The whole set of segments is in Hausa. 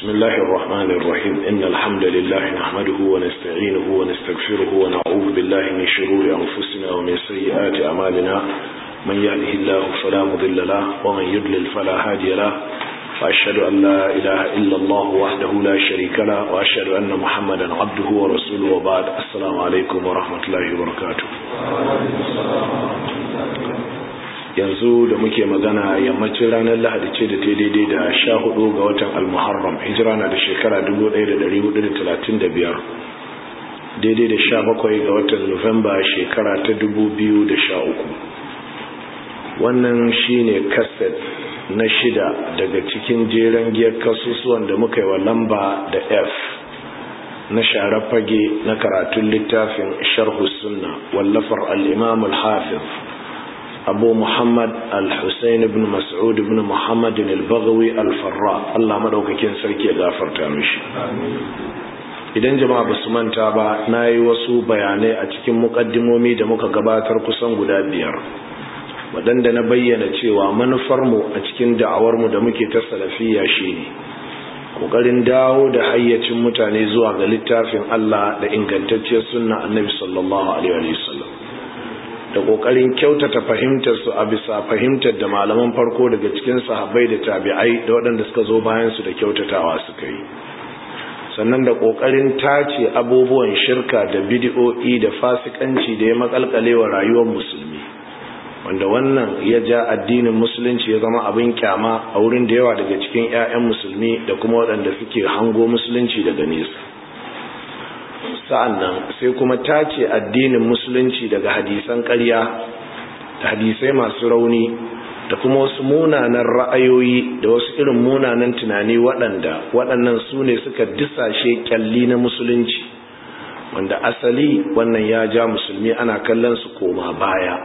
بسم الله الرحمن الرحيم إن الحمد لله نحمده ونستعينه ونستغفره ونعوذ بالله من شرور أنفسنا ومن سيئات أعمالنا من يهده الله فلا مضل له ومن يضلل فلا هادي له وأشهد أن لا إله إلا الله وحده لا شريك له وأشهد أن محمدا عبده ورسوله وبعد السلام عليكم ورحمة الله وبركاته yanzu da muke magana yammacin ranar lahadi ce da ta daidai da sha hudu ga watan almuharram hijira na da shekara 1435 daidai da sha bakwai ga watan nuwamba shekara ta 2013 wannan shine kaset na shida daga cikin jeren giyar kasusuwan da muka yi wa lamba da f na share fage na karatun littafin sharhu sunna wallafar al-imam al-hafiz abu muhammad al-hussein ibn mas'ud ibn muhammad al-baghawi al-farra Allah madaukakin sarki ya gafarta mishi idan jama'a ba su manta ba na yi wasu bayanai a cikin muƙaddimomi da muka gabatar kusan guda biyar waɗanda na bayyana cewa manufarmu a cikin da'awarmu da muke ta salafiya shine ƙoƙarin dawo da hayyacin mutane zuwa ga littafin Allah da ingantacciyar sunna annabi sallallahu alaihi wasallam da kokarin kyautata fahimtar su a bisa fahimtar da malaman farko daga cikin sahabbai da tabi'ai da waɗanda suka zo bayan su da kyautatawa suka yi sannan da kokarin tace abubuwan shirka da bid'o'i da fasikanci da ya makalkale wa rayuwar musulmi wanda wannan ya ja addinin musulunci ya zama abin kyama a wurin da yawa daga cikin 'ya'yan musulmi da kuma waɗanda suke hango musulunci daga nesa sa'annan sai kuma tace addinin musulunci daga hadisan ƙarya da hadisai masu rauni da kuma wasu munanan ra'ayoyi da wasu irin munanan tunani waɗanda waɗannan su ne suka disashe kyalli na musulunci wanda asali wannan ya ja musulmi ana kallon su koma baya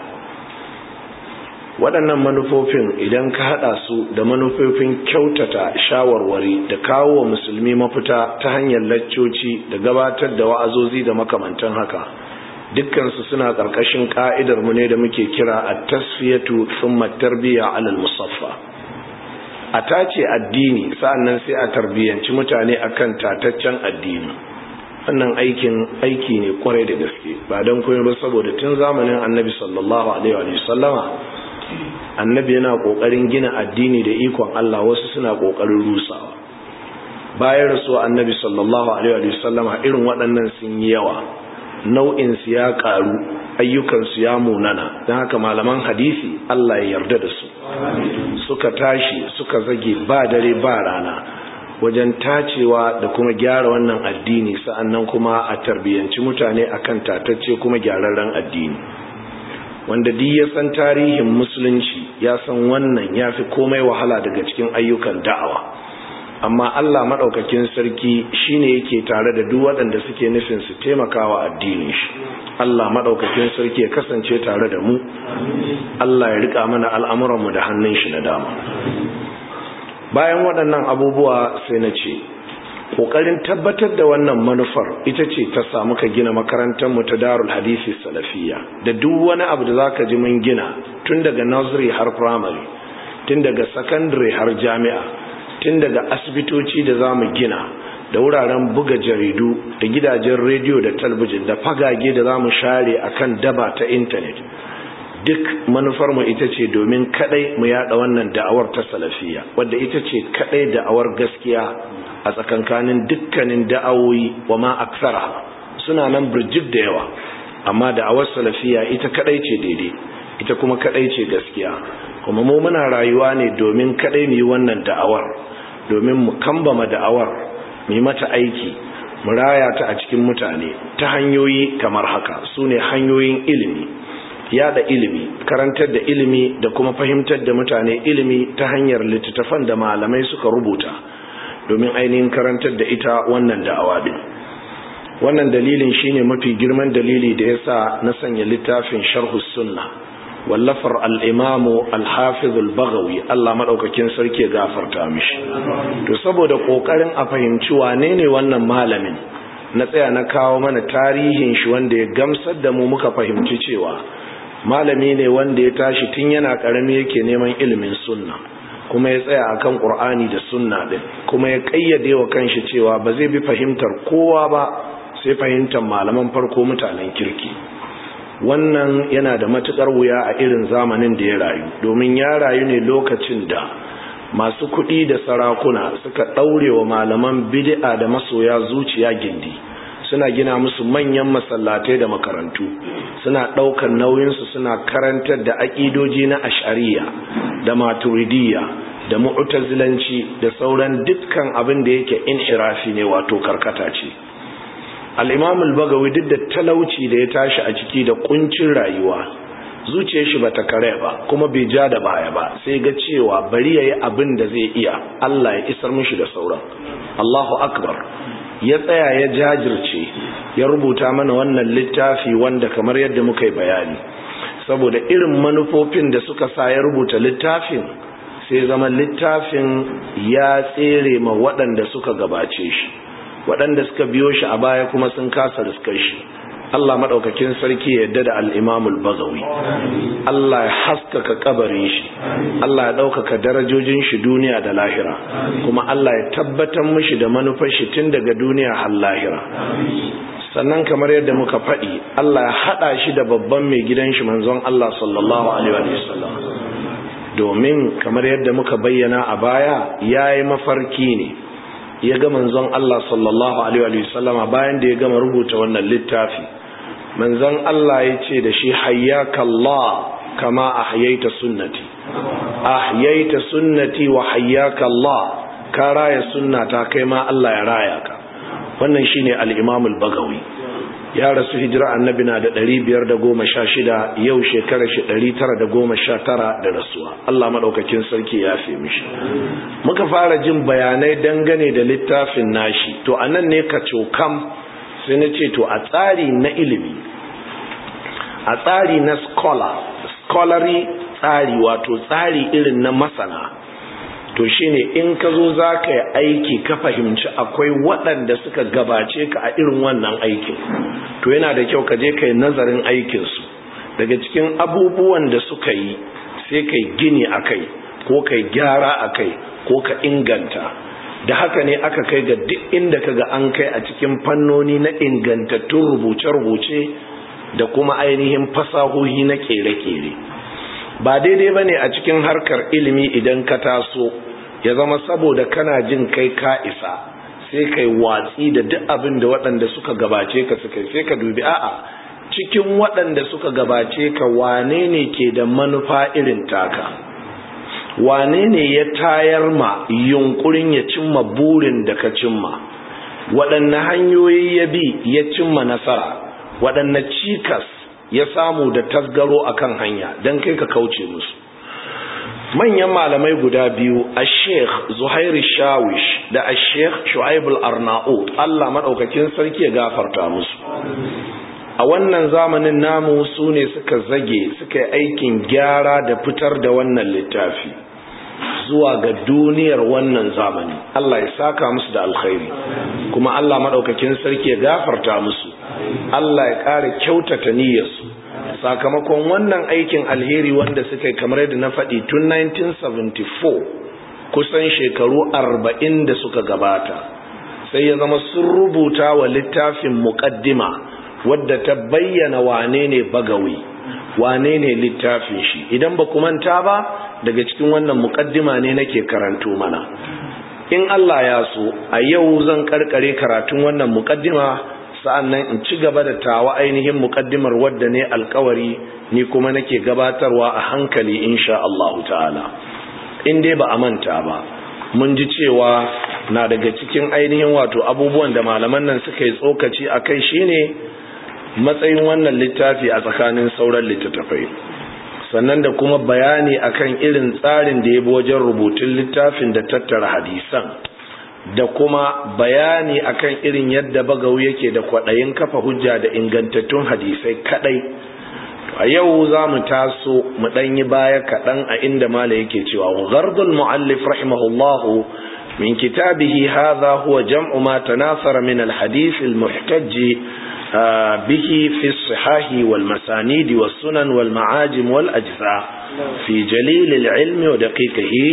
waɗannan manufofin idan ka haɗa su da manufofin kyautata shawarwari da kawo wa musulmi mafita ta hanyar laccoci da gabatar da wa'azozi da makamantan haka dukkansu suna ƙarƙashin ƙa'idar mu ne da muke kira a tasfiyatu thumma tarbiyya alal musaffa a tace addini sa'annan sai a tarbiyyanci mutane akan tataccen addini wannan aikin aiki ne kwarai da gaske ba don komai ba saboda tun zamanin annabi sallallahu alaihi wa sallama annabi yana kokarin gina addini da ikon Allah wasu suna kokarin rusawa bayan rasuwa annabi sallallahu alaihi wa sallama irin waɗannan sun yi yawa nau'in su ya karu ayyukan su ya munana don haka malaman hadisi Allah ya yarda da su suka tashi suka zage ba dare ba rana wajen tacewa da kuma gyara wannan addini sa'annan kuma a tarbiyyanci mutane akan tatacce kuma gyararren addini wanda duk ya san tarihin musulunci ya san wannan ya fi komai wahala daga cikin ayyukan da'awa amma Allah maɗaukakin sarki shine yake tare da duk waɗanda suke nufin su taimakawa addinin shi Allah maɗaukakin sarki ya kasance tare da mu Allah ya rika mana al'amuranmu da hannun shi na dama bayan waɗannan abubuwa sai na ce kokarin tabbatar da wannan manufar ita ce ta samu ka gina makarantar mu ta Darul Hadisi Salafiyya da duk wani abu da zaka ji mun gina tun daga nursery har primary tun daga secondary har jami'a tun daga asibitoci da zamu gina da wuraren buga jaridu da gidajen rediyo da talbijin da fagage da zamu share akan daba ta internet duk manufar mu ita ce domin kadai mu yada wannan da'awar ta salafiyya wadda ita ce kadai da'awar gaskiya a tsakankanin dukkanin da'awoyi wa ma aksara suna nan birjib da yawa amma da'awar salafiya ita kadai ce daidai ita kuma kadai ce gaskiya kuma mu muna rayuwa ne domin kadai mu yi wannan da'awar domin mu kambama da'awar mu yi mata aiki mu raya ta a cikin mutane ta hanyoyi kamar haka su ne hanyoyin ilimi yada ilimi karantar da ilimi da kuma fahimtar da mutane ilimi ta hanyar littattafan da malamai suka rubuta domin ainihin karantar da ita wannan da'awa din wannan dalilin shine mafi girman dalili da yasa na sanya littafin sharh sunna wallafar al-imam al-hafiz al-baghawi Allah madaukakin sarki gafarta mishi to saboda kokarin a fahimci wane ne wannan malamin na tsaya na kawo mana tarihin shi wanda ya gamsar da mu muka fahimci cewa malami ne wanda ya tashi tun yana karami yake neman ilimin sunna kuma ya tsaya akan qur'ani da sunna din kuma ya kayyade wa kanshi cewa ba zai bi fahimtar kowa ba sai fahimtar malaman farko mutanen kirki wannan yana da matukar wuya a irin zamanin da ya rayu domin ya rayu ne lokacin da masu kuɗi da sarakuna suka ɗaure wa malaman bid'a da masoya zuciya gindi suna gina musu manyan masallatai da makarantu suna ɗaukar nauyinsu suna karantar da aƙidoji na ashariya da maturidiyya da mu'tazilanci da sauran dukkan abin da yake inhirafi ne wato karkata ce al-imam al-bagawi duk da talauci da ya tashi a ciki da kuncin rayuwa zuciyar shi bata kare ba kuma bai ja da baya ba sai ga cewa bari yayi abin da zai iya Allah ya isar mishi da sauran Allahu akbar ya tsaya ya jajirce ya rubuta mana wannan littafi wanda kamar yadda muka yi bayani saboda irin manufofin da suka sa ya rubuta littafin sai zama littafin ya tsere ma waɗanda suka gabace shi waɗanda suka biyo shi a baya kuma sun kasa riskar shi Allah maɗaukakin sarki ya yadda da al'imamul bagawi Allah ya haskaka kabarin shi Allah ya ɗaukaka darajojin shi duniya da lahira kuma Allah ya tabbatar mishi da manufar shi tun daga duniya har lahira sannan kamar yadda muka faɗi Allah ya haɗa shi da babban mai gidan shi manzon Allah sallallahu alaihi wa sallam domin kamar yadda muka bayyana a baya yayi mafarki ne ya ga manzon Allah sallallahu alaihi wa sallama bayan da ya gama rubuta wannan littafi manzon Allah ya ce da shi hayyaka Allah kama ahyaita sunnati ahyaita sunnati wa hayyaka Allah ka raya sunnata kai ma Allah ya raya ka wannan shine al-Imam al-Bagawi ya rasu hijira annabi na da 516 yau shekarar shi 919 da rasuwa Allah madaukakin sarki ya fi mishi muka fara jin bayanai dangane da littafin nashi to anan ne ka cokam sai na ce to a tsari na ilimi a tsari na scholar scholarly tsari wato tsari irin na masana to shine in ka zo za ka yi aiki ka fahimci akwai waɗanda suka gabace ka a irin wannan aikin to yana da kyau ka je ka yi nazarin aikinsu daga cikin abubuwan da suka yi sai ka yi gini a kai ko ka yi gyara a kai ko ka inganta da haka ne aka kai ga duk inda ka ga an kai a cikin fannoni na ingantattun rubuce-rubuce da kuma ainihin fasahohi na kere-kere ba daidai ba ne a cikin harkar ilimi idan ka taso ya zama saboda kana jin kai ka isa sai kai watsi da duk abin da waɗanda suka gabace ka suka sai ka dubi a'a cikin waɗanda suka gabace ka wane ne ke da manufa irin taka wane ne ya tayar ma yunkurin ya cimma burin da ka cimma waɗanne hanyoyi ya bi ya cimma nasara waɗanne cikas ya samu da tasgaro akan hanya don kai ka kauce musu manyan malamai guda biyu a sheikh zuhairi shawish da a sheikh shu'aibul arnaut allah maɗaukakin sarki ya gafarta musu a wannan zamanin namu su ne suka zage suka yi aikin gyara da fitar da wannan littafi zuwa ga duniyar wannan zamani Allah ya saka musu da alkhairi kuma Allah maɗaukakin sarki ya gafarta musu Allah ya ƙara kyautata niyyarsu sakamakon wannan aikin alheri wanda suka yi kamar yadda na faɗi tun 1974 kusan shekaru arba'in da suka gabata sai ya zama sun rubuta wa littafin muƙaddima wadda ta bayyana wane ne bagawi wane ne littafin shi idan ba manta ba daga cikin wannan muƙaddima ne nake karanto mana in Allah ya so a yau zan karkare karatun wannan muƙaddima sa'annan in ci gaba da tawa ainihin muƙaddimar wadda ne alkawari ni kuma nake gabatarwa a hankali insha Allah ta'ala in dai ba a manta ba mun ji cewa na daga cikin ainihin wato abubuwan da malaman nan suka yi tsokaci a kai shine matsayin wannan littafi a tsakanin sauran littattafai sannan da kuma bayani akan irin tsarin da ya bi wajen rubutun littafin da tattara hadisan da kuma bayani akan irin yadda bagau yake da kwaɗayin kafa hujja da ingantattun hadisai kadai a yau za mu taso mu ɗanyi baya kaɗan a inda mala yake cewa ghardul mu'allif rahimahullahu min kitabihi hadha huwa jam'u ma tanasara min al-hadith al-muhtajj به في الصحاح والمسانيد والسنن والمعاجم والأجزاء في جليل العلم ودقيقه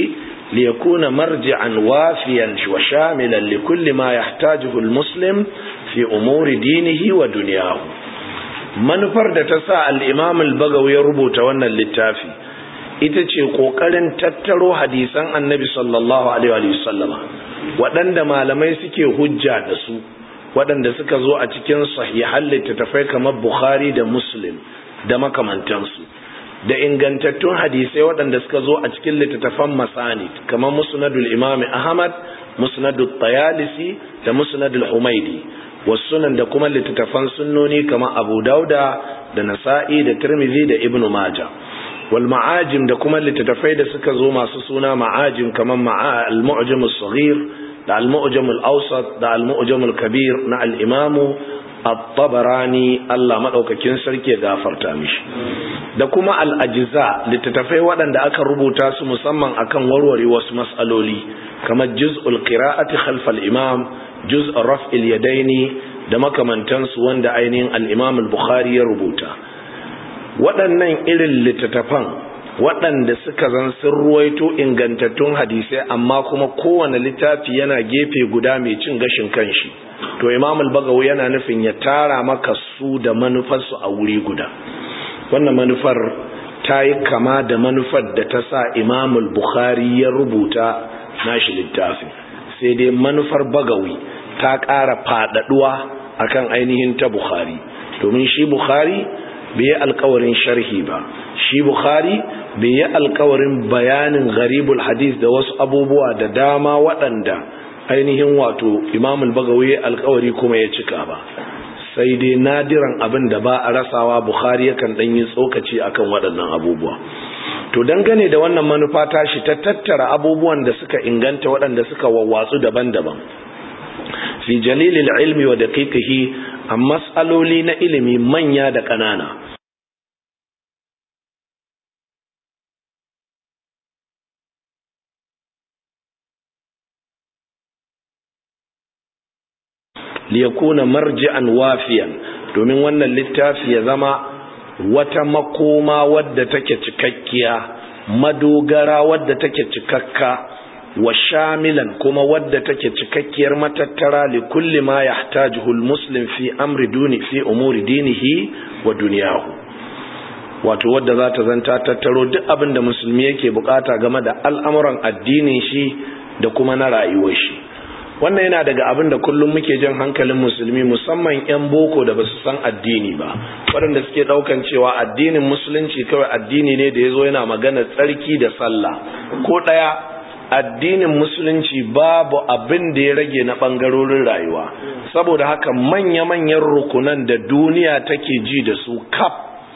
liyakuna marji'an wafiyan wa shamilan likulli ma yahtajuhu almuslim fi umuri dinihi wa dunyahu manufar da ta sa al-imam al-bagawi ya rubuta wannan littafi ita ce kokarin tattaro hadisan annabi sallallahu alaihi wa sallama waɗanda malamai suke hujja da su waɗanda suka zo a cikin sahihan littattafai kamar bukhari da muslim da makamantansu da ingantattun hadisai waɗanda suka zo a cikin littattafan masanid kamar musnadul imami ahmad musnadul tayalisi da musnadul humaidi wasunan da kuma littattafan sunnoni kamar abu dauda da nasa'i da tirmidhi da ibnu maja wal ma'ajim da kuma littattafai da suka zo masu suna ma'ajim kamar al-mu'jam as-saghir da al-mu'jam al-awsat da al-mu'jam al-kabir na al-imamu at-tabarani Allah madaukakin sarki ya gafarta mishi da kuma al-ajza littattafai waɗanda aka rubuta su musamman akan warware wasu mas'aloli kamar juz'ul qira'ati khalf al-imam juz' raf'il yadaini da makamantansu wanda ainihin al-imam al-bukhari ya rubuta waɗannan irin littattafan waɗanda suka zan sun ruwaito ingantattun hadisai amma kuma kowane littafi yana gefe guda mai cin gashin kanshi to imam al-bagawi yana nufin ya tara maka su da manufarsu a wuri guda wannan manufar ta yi kama da manufar da ta sa imam al-bukhari ya rubuta nashi littafin sai dai manufar bagawi ta ƙara faɗaɗuwa akan ainihin ta bukhari domin shi bukhari bai yi alkawarin sharhi ba shi bukhari bai yi alkawarin bayanin gharibul hadis da wasu abubuwa da dama waɗanda ainihin wato imamul bagawi alkawari kuma ya cika ba sai dai nadiran abin da ba a rasawa bukhari yakan ɗan yi tsokaci akan waɗannan abubuwa to dangane da wannan manufa tashi ta tattara abubuwan da suka inganta waɗanda suka wawwatsu daban-daban fi jalilil ilmi wa daqiqihi a matsaloli na ilimi manya da ƙanana liyakuna marji'an wafiyan domin wannan littafi ya zama wata makoma wadda take cikakkiya madogara wadda take cikakka wa shamilan kuma wadda take cikakkiyar matattara li kulli ma yahtajuhu almuslim fi amri duni fi umuri dinihi wa dunyahu wato wadda za ta zanta tattaro duk abin da musulmi yake bukata game da al'amuran addinin shi da kuma na rayuwar shi wannan yana daga abin da kullum muke jan hankalin musulmi musamman 'yan boko da basu san addini ba waɗanda suke ɗaukan cewa addinin musulunci kawai addini ne da ya zo yana magana tsarki da sallah ko ɗaya addinin musulunci babu abin da ya rage na ɓangarorin rayuwa saboda haka manya-manyan rukunan da duniya take ji da su kaf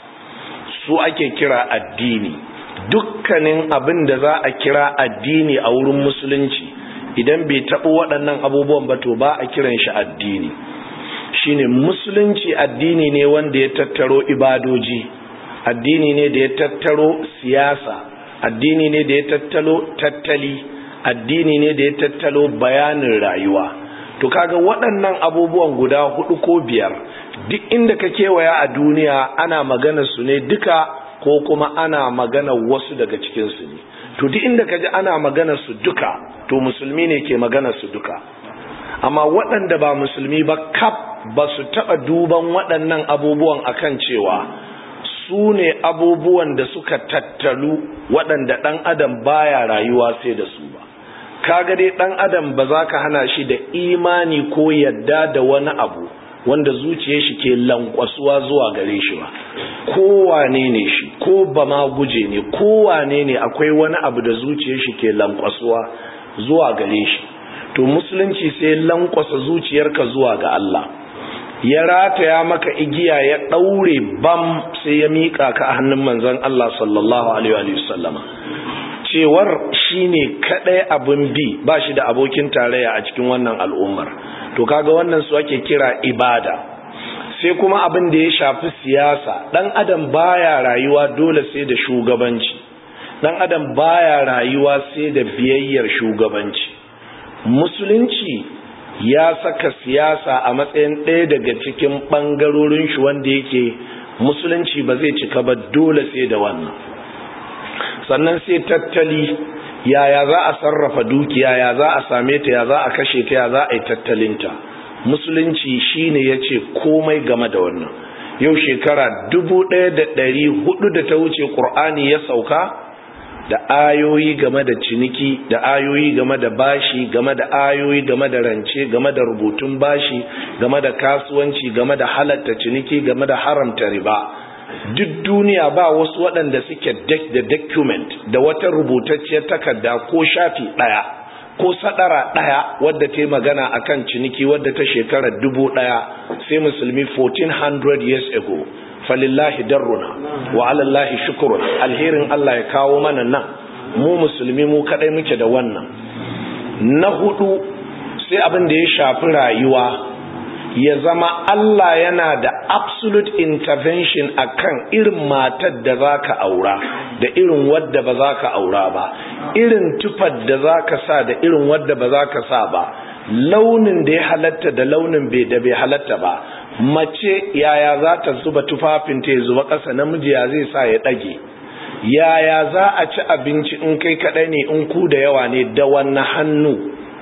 su ake kira addini dukkanin abin da za a kira addini a wurin musulunci idan bai taɓo waɗannan abubuwan ba to ba a kiran shi addini shine musulunci addini ne wanda ya tattaro ibadoji addini ne da ya tattaro siyasa addini ne da ya tattalo tattali addini ne da ya tattalo bayanin rayuwa to kaga waɗannan abubuwan guda hudu ko biyar duk inda ka kewaya a duniya ana magana su ne duka ko kuma ana magana wasu daga cikinsu ne to duk inda ka ji ana magana su duka to musulmi ne ke magana su duka amma waɗanda ba musulmi ba kaf ba su taɓa duban waɗannan abubuwan akan cewa su ne abubuwan da suka tattalu waɗanda ɗan adam baya rayuwa sai da su ba kaga dai ɗan adam ba za ka hana shi da imani ko yadda da wani abu wanda zuciyar shi ke lankwasuwa zuwa gare shi ba kowane ne shi ko ba ma guje ne kowane ne akwai wani abu da zuciyar shi ke lankwasuwa zuwa gare shi to musulunci sai lankwasa zuciyarka zuwa ga Allah ya rataya maka igiya ya daure bam sai ya mika ka a hannun manzon Allah sallallahu alaihi wa sallama cewar shine kadai abin bi ba shi da abokin tarayya a cikin wannan al'ummar to kaga wannan su ake kira ibada sai kuma abin da ya shafi siyasa dan adam baya rayuwa dole sai da shugabanci dan adam baya rayuwa sai da biyayyar shugabanci musulunci ya saka siyasa a matsayin ɗaya daga cikin ɓangarorin shi wanda yake musulunci ba zai cika ba dole sai da wannan sannan sai tattali yaya za a sarrafa dukiya ya za a same ta ya za a kashe ta ya za a yi tattalinta musulunci shine ya ce komai game da wannan yau shekara dubu ɗaya da ɗari hudu da ta wuce ƙur'ani ya sauka da ayoyi game da ciniki da ayoyi game da bashi game da ayoyi game da rance game da rubutun bashi game da kasuwanci game da halatta ciniki game da haramta riba duk duniya ba wasu waɗanda suke da document da wata rubutacciyar takarda ko shafi ɗaya ko sadara ɗaya wadda ta yi magana akan ciniki wadda ta shekarar dubu ɗaya sai musulmi 1400 years ago falillahi darruna wa alallahi shukurun alherin Allah ya kawo mana nan mu musulmi mu kadai muke da wannan na hudu sai abin da ya shafi rayuwa ya zama Allah yana da absolute intervention akan irin matar da zaka aura da irin wadda ba za ka aura ba irin tufar da za ka sa da irin wadda ba za ka sa ba launin da ya halatta da launin da bai halatta ba mace yaya za ta zuba tufafin ta ya zuba ƙasa namiji ya zai sa ya ɗage yaya za a ci abinci in kai kaɗai ne in ku da yawa ne da wannan hannu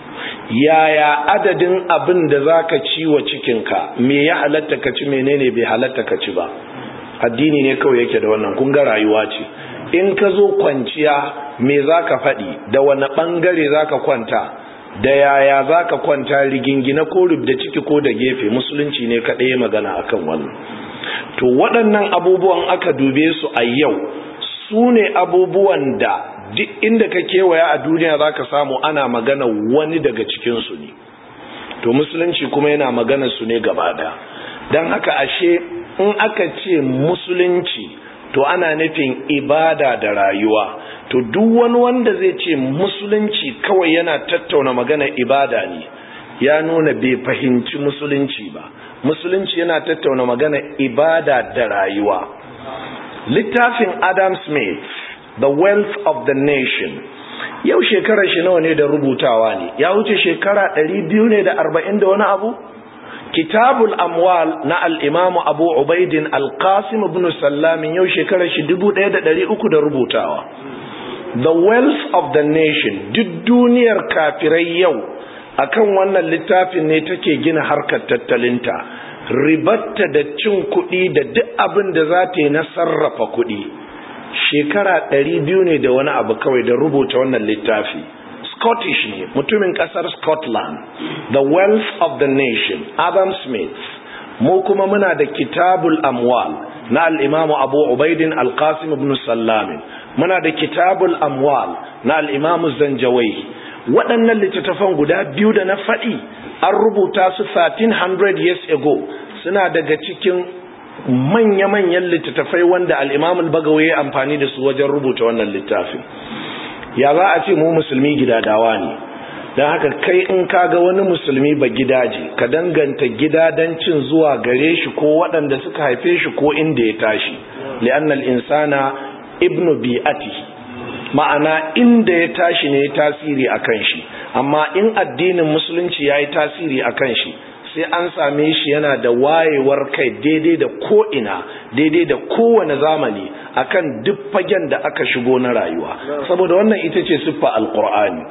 yaya adadin abin da za ka ci wa cikinka me ya halatta ka ci menene bai halatta ka ci ba addini ne kawai yake da wannan kun ga rayuwa ce in ka zo kwanciya me za ka faɗi da wani ɓangare za ka kwanta da yaya za ka kwanta rigingina ko da ciki ko da gefe musulunci ne kaɗai magana akan wannan to waɗannan abubuwan aka dube su a yau su ne abubuwan da duk inda ka kewaya a duniya za ka samu ana magana wani daga cikinsu ne to musulunci kuma yana magana su ne gaba ɗaya don haka ashe in aka ce musulunci to ana nufin ibada da rayuwa to duk wani wanda zai ce musulunci kawai yana tattauna magana ibada ne ya nuna bai fahimci musulunci ba musulunci yana tattauna magana ibada da rayuwa littafin adam smith the wealth of the nation yau shekarar shi nawa ne da rubutawa ne ya wuce shekara 200 ne da 40 da wani abu kitabul amwal na al'imamu abu ubaidin alkasim ibn sallamin yau shekarar shi 1300 da rubutawa the wealth of the nation duk duniyar kafirai yau akan wannan littafin ne take gina harkar tattalinta ribatta da cin kuɗi da duk abin da za ta yi na sarrafa kuɗi shekara ɗari biyu ne da wani abu kawai da rubuta wannan littafi scottish ne mutumin ƙasar scotland the wealth of the nation adam smith mu kuma muna da kitabul amwal na al'imamu abu ubaidin alkasim ibn sallamin muna da kitabul amwal na al'imamu zanjawai waɗannan littattafan guda biyu da na faɗi an rubuta su 1300 years ago suna daga cikin manya-manyan littattafai wanda al'imamul bagawa ya amfani da su wajen rubuta wannan littafin ya za a ce mu musulmi gidadawa ne don haka kai in kaga wani musulmi ba gidaje ka danganta gidadancin zuwa gare shi ko waɗanda suka haife shi ko inda ya tashi li'annal insana ibnu bi'atihi ma'ana inda ya tashi ne ya tasiri a kan shi amma in addinin musulunci ya yi tasiri a kan shi sai an same shi yana da wayewar kai daidai da ko'ina daidai da kowane zamani akan duk fagen da aka shigo na rayuwa saboda wannan ita ce siffa alkur'ani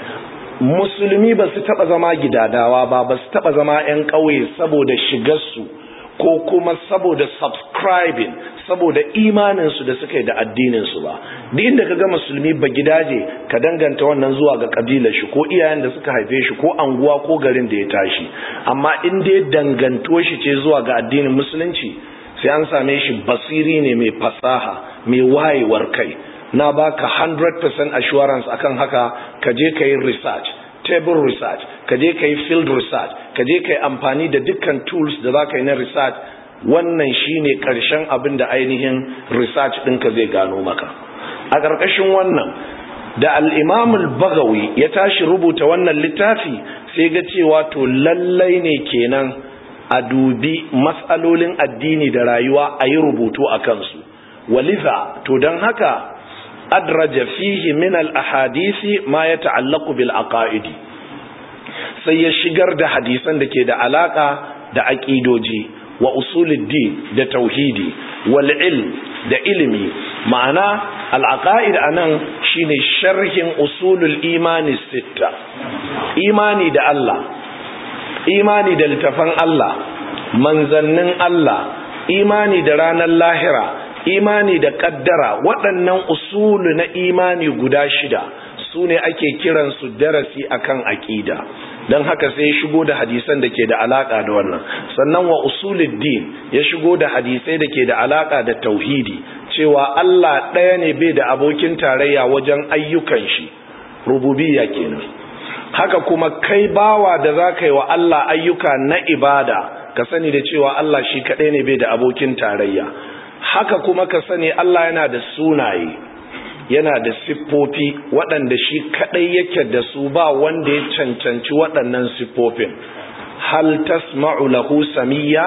musulmi ba su taba zama gidadawa ba ba su taba zama 'yan ƙauye saboda shigarsu ko kuma saboda subscribing saboda imaninsu da suka yi da addininsu ba duk inda ka ga musulmi ba gidaje ka danganta wannan zuwa ga kabilar shi ko iyayen da suka haife shi ko anguwa ko garin da ya tashi amma in dai dangantuwar shi ce zuwa ga addinin musulunci sai an same shi basiri ne mai fasaha mai wayewar kai na baka 100% assurance akan haka ka je ka yi research table research ka je ka yi field research ka je ka yi amfani da dukkan tools da za ka yi na research wannan shine karshen abin da ainihin research ɗinka zai gano maka a ƙarƙashin wannan da al'imamul bagawi ya tashi rubuta wannan littafi sai ga cewa to lallai ne kenan a dubi matsalolin addini da rayuwa a yi rubutu a kansu waliza to don haka adraja fihi min al-ahadisi ma ya ta'allaku bil aqaidi sai ya shigar da hadisan da ke da alaka da aqidoji wa usuluddin da tauhidi wal ilm da ilimi ma'ana al'aqa'id anan shine sharhin usulul imani sitta imani da Allah imani da littafan Allah manzannin Allah imani da ranar lahira imani da kaddara waɗannan usulu na imani guda shida su ne ake kiransu darasi akan aƙida don haka sai ya shigo da hadisan da ke da alaƙa da wannan sannan wa usuluddin ya shigo da hadisai da ke da alaƙa da tauhidi cewa Allah ɗaya ne bai da abokin tarayya wajen ayyukan shi rububiyya kenan haka kuma kai bawa da za ka yi wa Allah ayyuka na ibada ka sani da cewa Allah shi kaɗai ne bai da abokin tarayya haka kuma ka sani Allah yana da sunaye yana da siffofi waɗanda shi kaɗai yake da su ba wanda ya cancanci waɗannan siffofin hal tasma'u lahu samiyya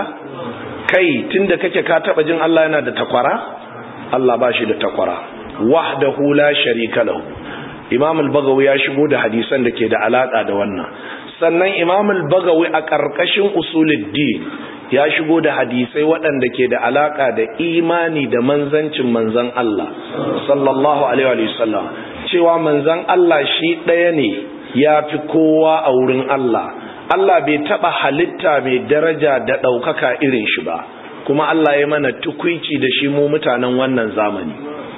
kai tunda kake ka taɓa jin Allah yana da takwara Allah ba shi da takwara wahdahu la sharika lahu Imam al-Bagawi ya shigo da hadisan da ke da alaka da wannan sannan Imam al-Bagawi a ƙarƙashin usuluddin ya shigo da hadisai waɗanda ke da alaka da imani da manzancin manzan Allah sallallahu alaihi wa sallam cewa manzan Allah shi ɗaya ne ya fi kowa a wurin Allah Allah bai taɓa halitta mai daraja da ɗaukaka irin shi ba kuma Allah ya mana tukwici da shi mu mutanen wannan zamani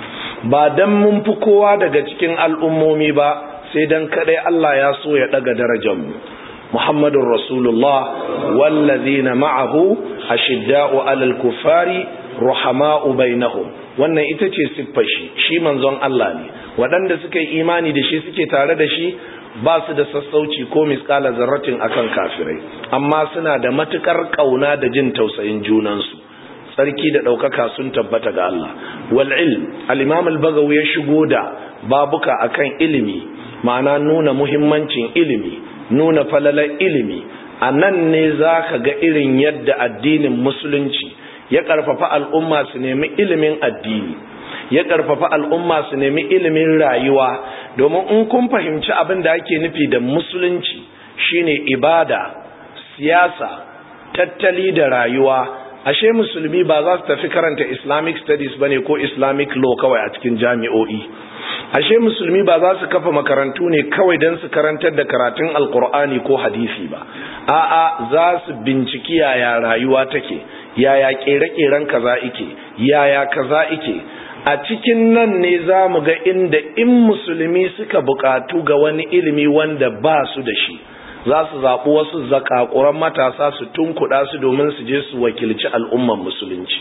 ba dan mun fi kowa daga cikin al'ummomi ba sai dan kadai Allah ya so ya daga darajar mu Muhammadur Rasulullah wallazina ma'ahu ashidda'u 'alal kuffari ruhama'u bainahum wannan ita ce siffar shi shi manzon Allah ne waɗanda suka yi imani da shi suke tare da shi ba su da sassauci ko miskala zarratin akan kafirai amma suna da matukar kauna da jin tausayin junansu tsarki da ɗaukaka sun tabbata ga Allah wal ilm al-imam al-bagawi ya shigo da babuka akan ilimi ma'ana nuna muhimmancin ilimi nuna falalar ilimi a nan ne za ka ga irin yadda addinin musulunci ya ƙarfafa al'umma su nemi ilimin addini ya ƙarfafa al'umma su nemi ilimin rayuwa domin in kun fahimci abin da ake nufi da musulunci shine ibada siyasa tattali da rayuwa ashe musulmi ba za su tafi karanta islamic studies bane ko islamic law kawai a cikin jami'o'i ashe musulmi ba za su kafa makarantu ne kawai don su karantar da karatun alkur'ani ko hadisi ba a'a za su binciki yaya rayuwa take yaya kere-keren kaza ike yaya kaza ike a cikin nan ne za mu ga inda in musulmi suka bukatu ga wani ilimi wanda ba su da shi za su zaɓi wasu zakakuran matasa su tunkuɗa su domin su je su wakilci al'umman musulunci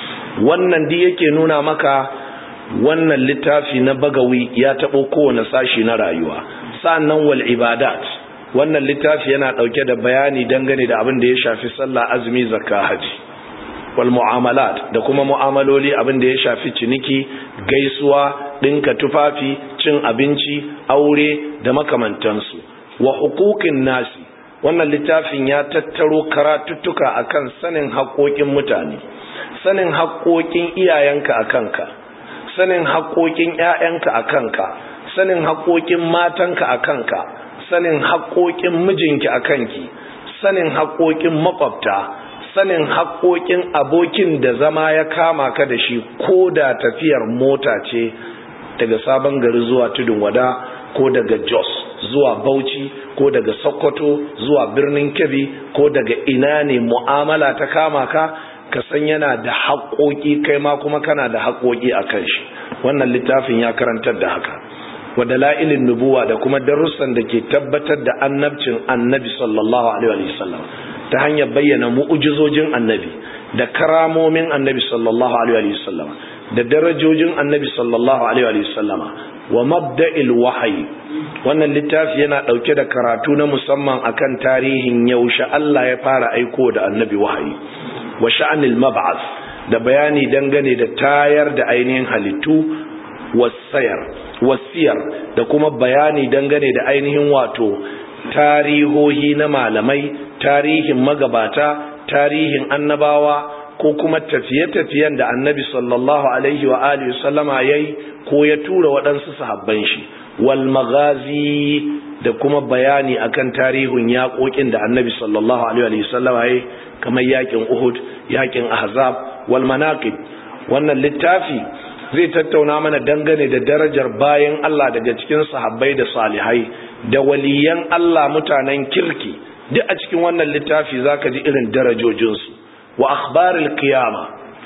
wannan di yake nuna maka wannan littafi na bagawi ya taɓo kowane sashi na rayuwa sa'annan wal ibadat wannan littafi yana ɗauke da bayani dangane da abin da ya shafi sallah azumi zakka haji wal mu'amalat da kuma mu'amaloli abin da ya shafi ciniki gaisuwa ɗinka tufafi cin abinci aure da makamantansu wa hukukin nasi wannan littafin ya tattaro karatuttuka akan sanin haƙoƙin mutane sanin haƙoƙin iyayenka a kanka sanin haƙoƙin ‘ya'yanka a kanka sanin haƙoƙin matanka a kanka sanin haƙoƙin mijinki a kanki sanin haƙoƙin maƙwabta sanin haƙoƙin abokin da zama ya kama ka da shi ko da tafiyar mota ce daga sabon gari zuwa tudun wada ko daga jos zuwa bauchi ko daga sokoto zuwa birnin kebbi ko daga ina ne mu'amala ta kama ka ka san yana da haƙoƙi kai ma kuma kana da haƙoƙi a kan shi wannan littafin ya karantar da haka wa dalailin nubuwa da kuma darussan da ke tabbatar da annabcin annabi sallallahu alaihi wa sallam ta hanyar bayyana mu'ujizojin annabi da karamomin annabi sallallahu alaihi wa sallam da darajojin annabi sallallahu alaihi wa sallama wa mabda'il wahyi wannan littafi yana dauke da karatu na musamman akan tarihin yaushe Allah ya fara aiko da annabi wahayi wa sha'anil mab'ath da bayani dangane da tayar da ainihin halittu wasayar wasiyar da kuma bayani dangane da ainihin wato tarihohi na malamai tarihin magabata tarihin annabawa ko kuma tafiye-tafiyen da annabi sallallahu alaihi wa alihi sallama yayi ko ya tura waɗansu sahabban shi wal maghazi da kuma bayani akan tarihin yaƙoƙin da annabi sallallahu alaihi wa sallama yayi kamar yaƙin Uhud yaƙin Ahzab wal manaqib wannan littafi zai tattauna mana dangane da darajar bayan Allah daga cikin sahabbai da salihai da waliyan Allah mutanen kirki duk a cikin wannan littafi zaka ji irin darajojinsu wa akhbaril qiyama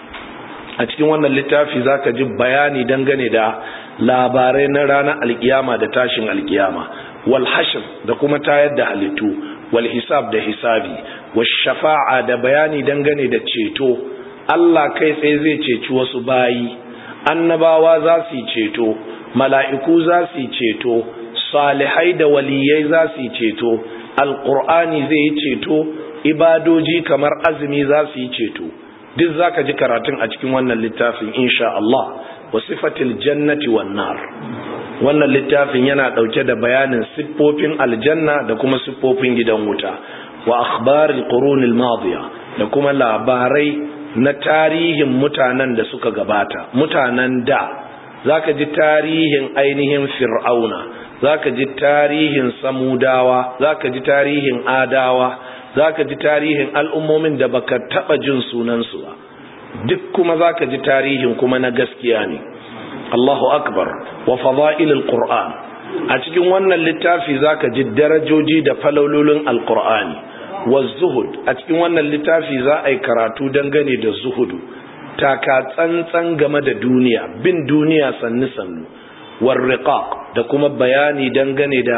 a cikin wannan littafi zaka ji bayani dangane da labarai na ranar alkiyama da tashin alkiyama wal hashr da kuma tayar da halittu wal hisab da hisabi was shafa'a da bayani dangane da ceto Allah kai tsaye zai ceci wasu bayi annabawa za su yi ceto mala'iku za su yi ceto salihai da waliyai za su yi ceto alqur'ani zai yi ceto ibadoji kamar azumi za su yi ceto duk zaka ji karatun a cikin wannan littafin insha Allah wa sifatil jannati wan nar wannan littafin yana dauke da bayanin siffofin aljanna da kuma siffofin gidan wuta wa akhbaril qurunil madiya da kuma labarai na tarihin mutanen da suka gabata mutanen da zaka ji tarihin ainihin fir'auna zaka ji tarihin samudawa zaka ji tarihin adawa zaka ji tarihin al'ummomin da baka taba jin sunansu ba duk kuma zaka ji tarihin kuma na gaskiya ne Allahu akbar wa fada'ilul qur'an a cikin wannan littafi zaka ji darajoji da falololin alqur'ani wa zuhud a cikin wannan littafi za a yi karatu dangane da zuhudu taka tsantsan game da duniya bin duniya sannu sannu war riqaq da kuma bayani dangane da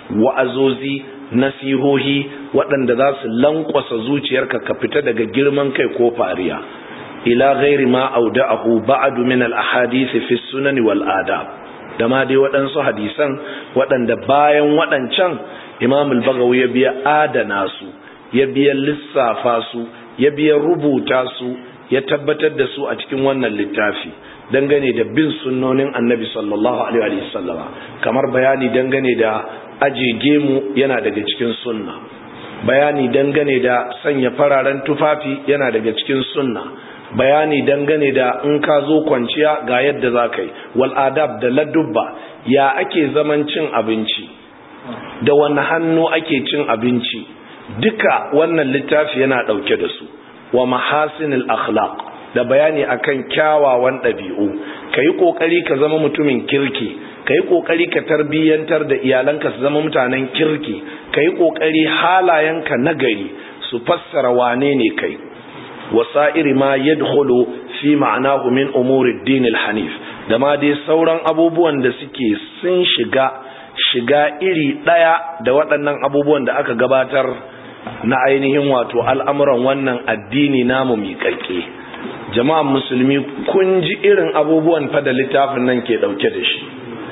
wa'azozi nasihohi waɗanda za su lankwasa zuciyarka ka fita daga girman kai ko fariya ila ghairi ma auda'ahu ba'du min al-ahadith fi sunan wal adab da ma dai waɗansu hadisan waɗanda bayan waɗancan Imam al-Bagawi ya biya adana su ya biya lissafa su ya biya rubuta su ya tabbatar da su a cikin wannan littafi dangane da bin sunnonin Annabi sallallahu alaihi wa sallama kamar bayani dangane da aje mu yana daga cikin sunna bayani dangane da sanya fararen tufafi yana daga cikin sunna bayani dangane da in ka zo kwanciya ga yadda za ka yi wal'adab da ladubba ya ake zaman cin abinci da wani hannu ake cin abinci duka wannan littafi yana ɗauke da su wa mahasinil akhlaq da bayani akan kyawawan ɗabi'u ka yi ƙoƙari ka zama mutumin kirki ka yi ƙoƙari ka tarbiyyantar da iyalanka su zama mutanen kirki ka yi ƙoƙari halayenka nagari su fassara wane ne kai wasa'iri ma yadkhulu fi ma'anahu min umuri ad-din al-hanif da ma dai sauran abubuwan da suke sun shiga shiga iri daya da waɗannan abubuwan da aka gabatar na ainihin wato al'amuran wannan addini namu miƙaƙe jama'an musulmi kun ji irin abubuwan fa da littafin nan ke dauke da shi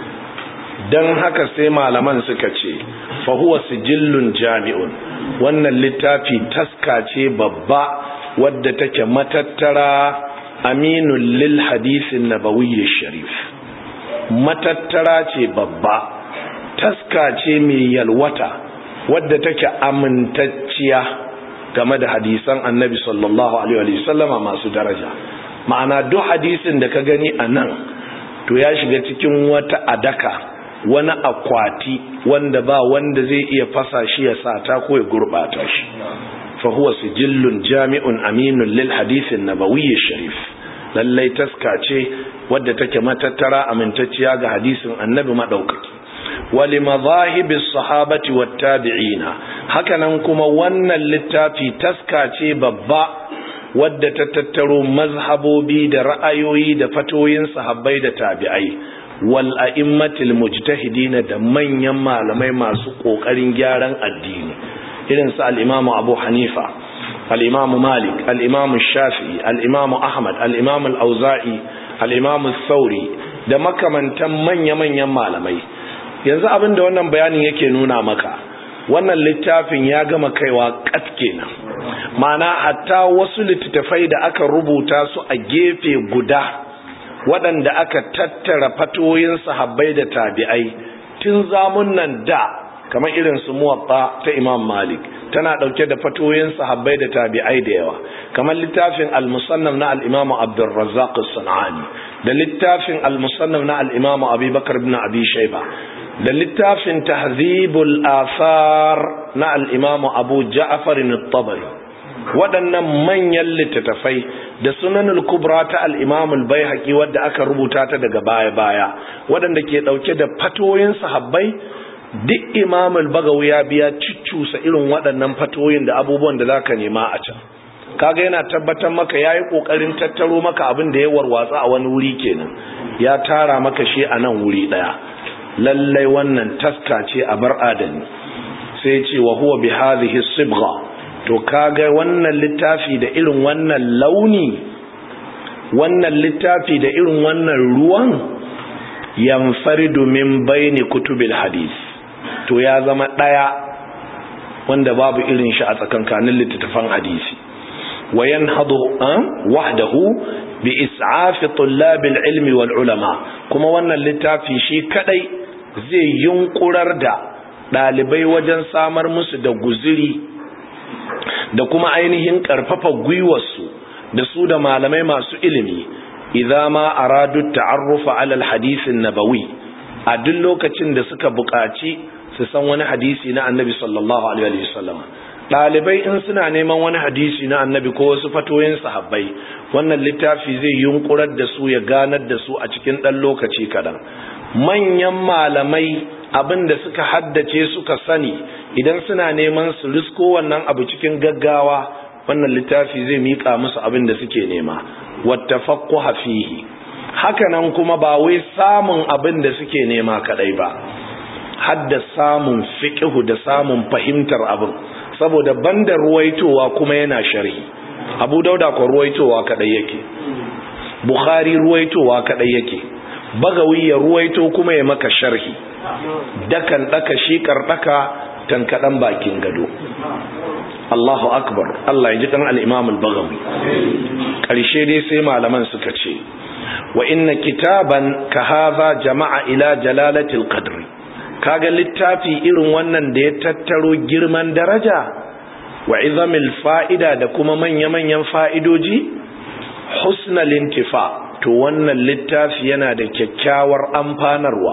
dan haka sai malaman suka ce fa huwa sijillun jami'un wannan littafi taska ce babba wadda take matattara aminun lil hadisin nabawiyyi sharif matattara ce babba taska ce mai yalwata wadda take amintacciya game da hadisan annabi sallallahu alaihi wasallama masu daraja ma'ana duk hadisin da ka gani a nan to ya shiga cikin wata adaka wani akwati wanda ba wanda zai iya fasa shi ya sata ko ya gurbata shi فهو سجل جامع أمين للحديث النبوي الشريف lallai taska ce wadda take matattara amintacciya ga hadisin annabi madaukaki wali madhahibis sahabati wat tabi'ina hakanan kuma wannan littafi taska ce babba wadda ta tattaro mazhabobi da ra'ayoyi da fatoyin sahabbai da tabi'ai wal a'immatil mujtahidin da manyan malamai masu kokarin gyaran addini irin su al'imamu abu hanifa al'imamu malik al'imamu shafi al'imamu ahmad al'imamu al'auza'i al'imamu sauri da makamantan manya-manyan malamai yanzu abin da wannan bayanin yake nuna maka wannan littafin ya gama kaiwa kat kenan mana hatta wasu littattafai da aka rubuta su a gefe guda waɗanda aka tattara fatoyin sahabbai da tabi'ai tun zamun nan da kamar irin su muwatta ta Imam Malik tana dauke da fatoyin sahabbai da tabi'ai da yawa kamar littafin al-musannaf na al-Imam Abdul Razzaq as-Sanani da littafin al-musannaf na al-Imam Abi Bakar ibn Abi Shayba da littafin Tahzibul Athar na al-Imam Abu Ja'far at-Tabari waɗannan manyan littattafai da sunanul kubra ta al-imam al-baihaqi wadda aka rubuta ta daga baya-baya waɗanda ke ɗauke da fatoyin sahabbai duk imam al-bagawi ya biya ciccusa irin waɗannan fatoyin da abubuwan da zaka nema a can kaga yana tabbatar maka yayi kokarin tattaro maka abin da ya warwatsa a wani wuri kenan ya tara maka shi a nan wuri daya lallai wannan taska ce a bar adani sai ce wa huwa bi hadhihi sibgha to kaga wannan littafi da irin wannan launi wannan littafi da irin wannan ruwan yanfaridu min baini kutubil hadis to ya zama daya wanda babu irin shi a tsakankanin littattafan hadisi وينهض وحده بإسعاف طلاب العلم والعلماء كما وانا littafi shi kadai zai yunkurar da dalibai wajen samar musu da guziri da kuma ainihin karfafa gwiwarsu da su da malamai masu ilimi idza ma aradu ta'arrufa ala alhadith an-nabawi a duk lokacin da suka buƙaci su san wani hadisi na annabi sallallahu alaihi wasallam ɗalibai in suna neman wani hadisi na annabi ko wasu fatoyin sahabbai wannan littafi zai yunkurar da su ya ganar da su a cikin ɗan lokaci kaɗan manyan malamai abin da suka haddace suka sani idan suna neman su risko wannan abu cikin gaggawa wannan littafi zai miƙa musu abin da suke nema wattafaqquha fihi hakanan kuma ba wai samun abin da suke nema kadai ba hadda samun fiqhu da samun fahimtar abin saboda banda ruwaitowa kuma yana sharhi abu dauda ko ruwaitowa kadai yake bukhari ruwaitowa kadai yake bagawi ya ruwaito kuma ya maka sharhi dakan daka shi kardaka tankadan bakin gado Allahu akbar Allah ya ji kan al-Imam al-Baghawi karshe dai sai malaman suka ce wa inna kitaban ka hadha jama'a ila jalalati al-qadri kaga littafi irin wannan da ya tattaro girman daraja wa izamil fa'ida da kuma manya-manyan fa'idoji husnal intifa to wannan littafi yana da kyakkyawar amfanarwa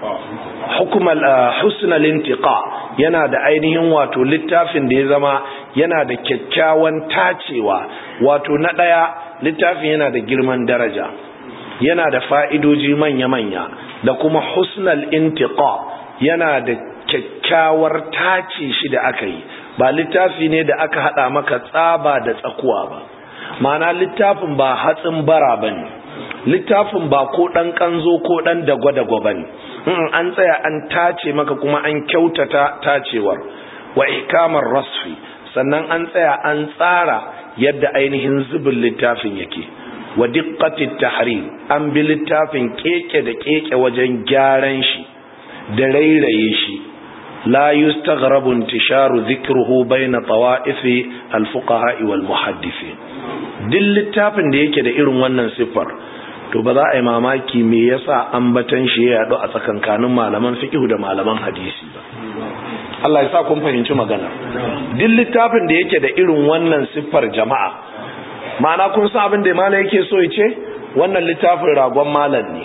hukumal husnal intiqa yana da ainihin wato littafin da ya zama yana da kyakkyawan tacewa wato na daya littafin yana da girman daraja yana da fa'idoji manya-manya da kuma husnal intiqa yana da kyakkyawar tace shi da aka yi ba littafi ne da aka hada maka tsaba da tsakuwa ba mana littafin ba hatsin bara ba ne littafin ba ko ɗan ƙanzo ko ɗan dagwa-dagwa ba ne an tsaya an tace maka kuma an kyautata tacewar wa ikamar rasfi sannan an tsaya an tsara yadda ainihin zubin littafin yake wa diqqatit tahrir an bi littafin keke da keke wajen gyaran shi da rairaye shi la yustaghrabu intisharu dhikruhu bayna tawa'ifi al-fuqaha wal muhaddithin duk littafin da yake da irin wannan siffar to ba za a yi mamaki me yasa ambatan shi ya yadu a tsakankanin malaman fiqh da malaman hadisi ba Allah ya sa kun fahimci magana duk littafin da yake da irin wannan siffar jama'a ma'ana kun san abin da malam yake so ya ce wannan littafin ragon malam ne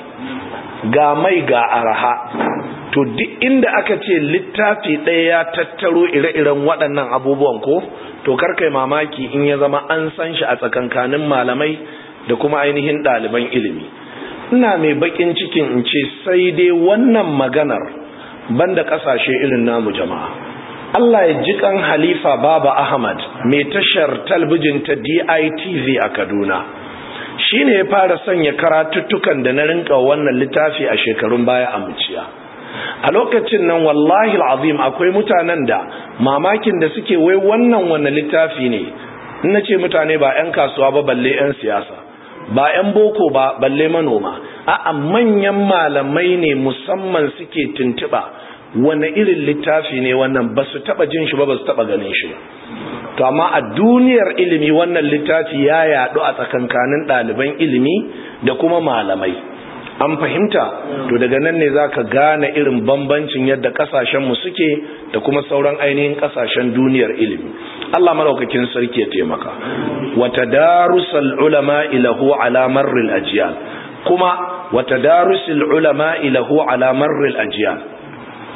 ga mai ga araha to duk inda aka ce littafi ɗaya ya tattaro ire-iren waɗannan abubuwan ko to karkai mamaki in ya zama an san shi a tsakankanin malamai da kuma ainihin ɗaliban ilimi ina mai bakin cikin in ce sai dai wannan maganar banda ƙasashe irin namu jama'a Allah ya ji kan Halifa Baba Ahmad mai tashar talbijin ta DITV a Kaduna shine ya fara sanya karatuttukan da na rinka wannan littafi a shekarun baya a muciya a lokacin nan wallahi al'azim akwai mutanen da mamakin da suke wai wannan wannan littafi ne na ce mutane ba 'yan kasuwa ba balle 'yan siyasa ba 'yan boko ba balle manoma a manyan malamai ne musamman suke tuntuɓa wane irin littafi ne wannan ba su taɓa jin shi ba ba su taɓa ganin shi ba to amma a duniyar ilimi wannan littafi ya yaɗu a tsakankanin ɗaliban ilimi da kuma malamai an fahimta to daga nan ne za ka gane irin bambancin yadda kasashenmu suke da kuma sauran ainihin kasashen duniyar ilimi Allah maraukakin sarki ya taimaka wata darusal ulama ilahu ala marril ajiyal kuma wata darusul ulama ilahu ala marril ajiyal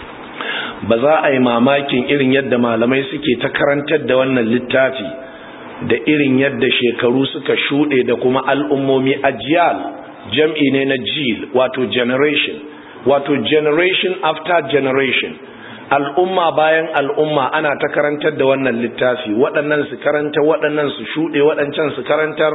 ba za a yi mamakin irin yadda malamai suke ta karantar da wannan littafi da irin yadda shekaru suka shuɗe da kuma al'ummomi ajiyal jam'i ne na jil wato generation wato generation after generation al'umma bayan al'umma ana ta karantar da wannan littafi waɗannan su karanta waɗannan su shuɗe waɗancan su karantar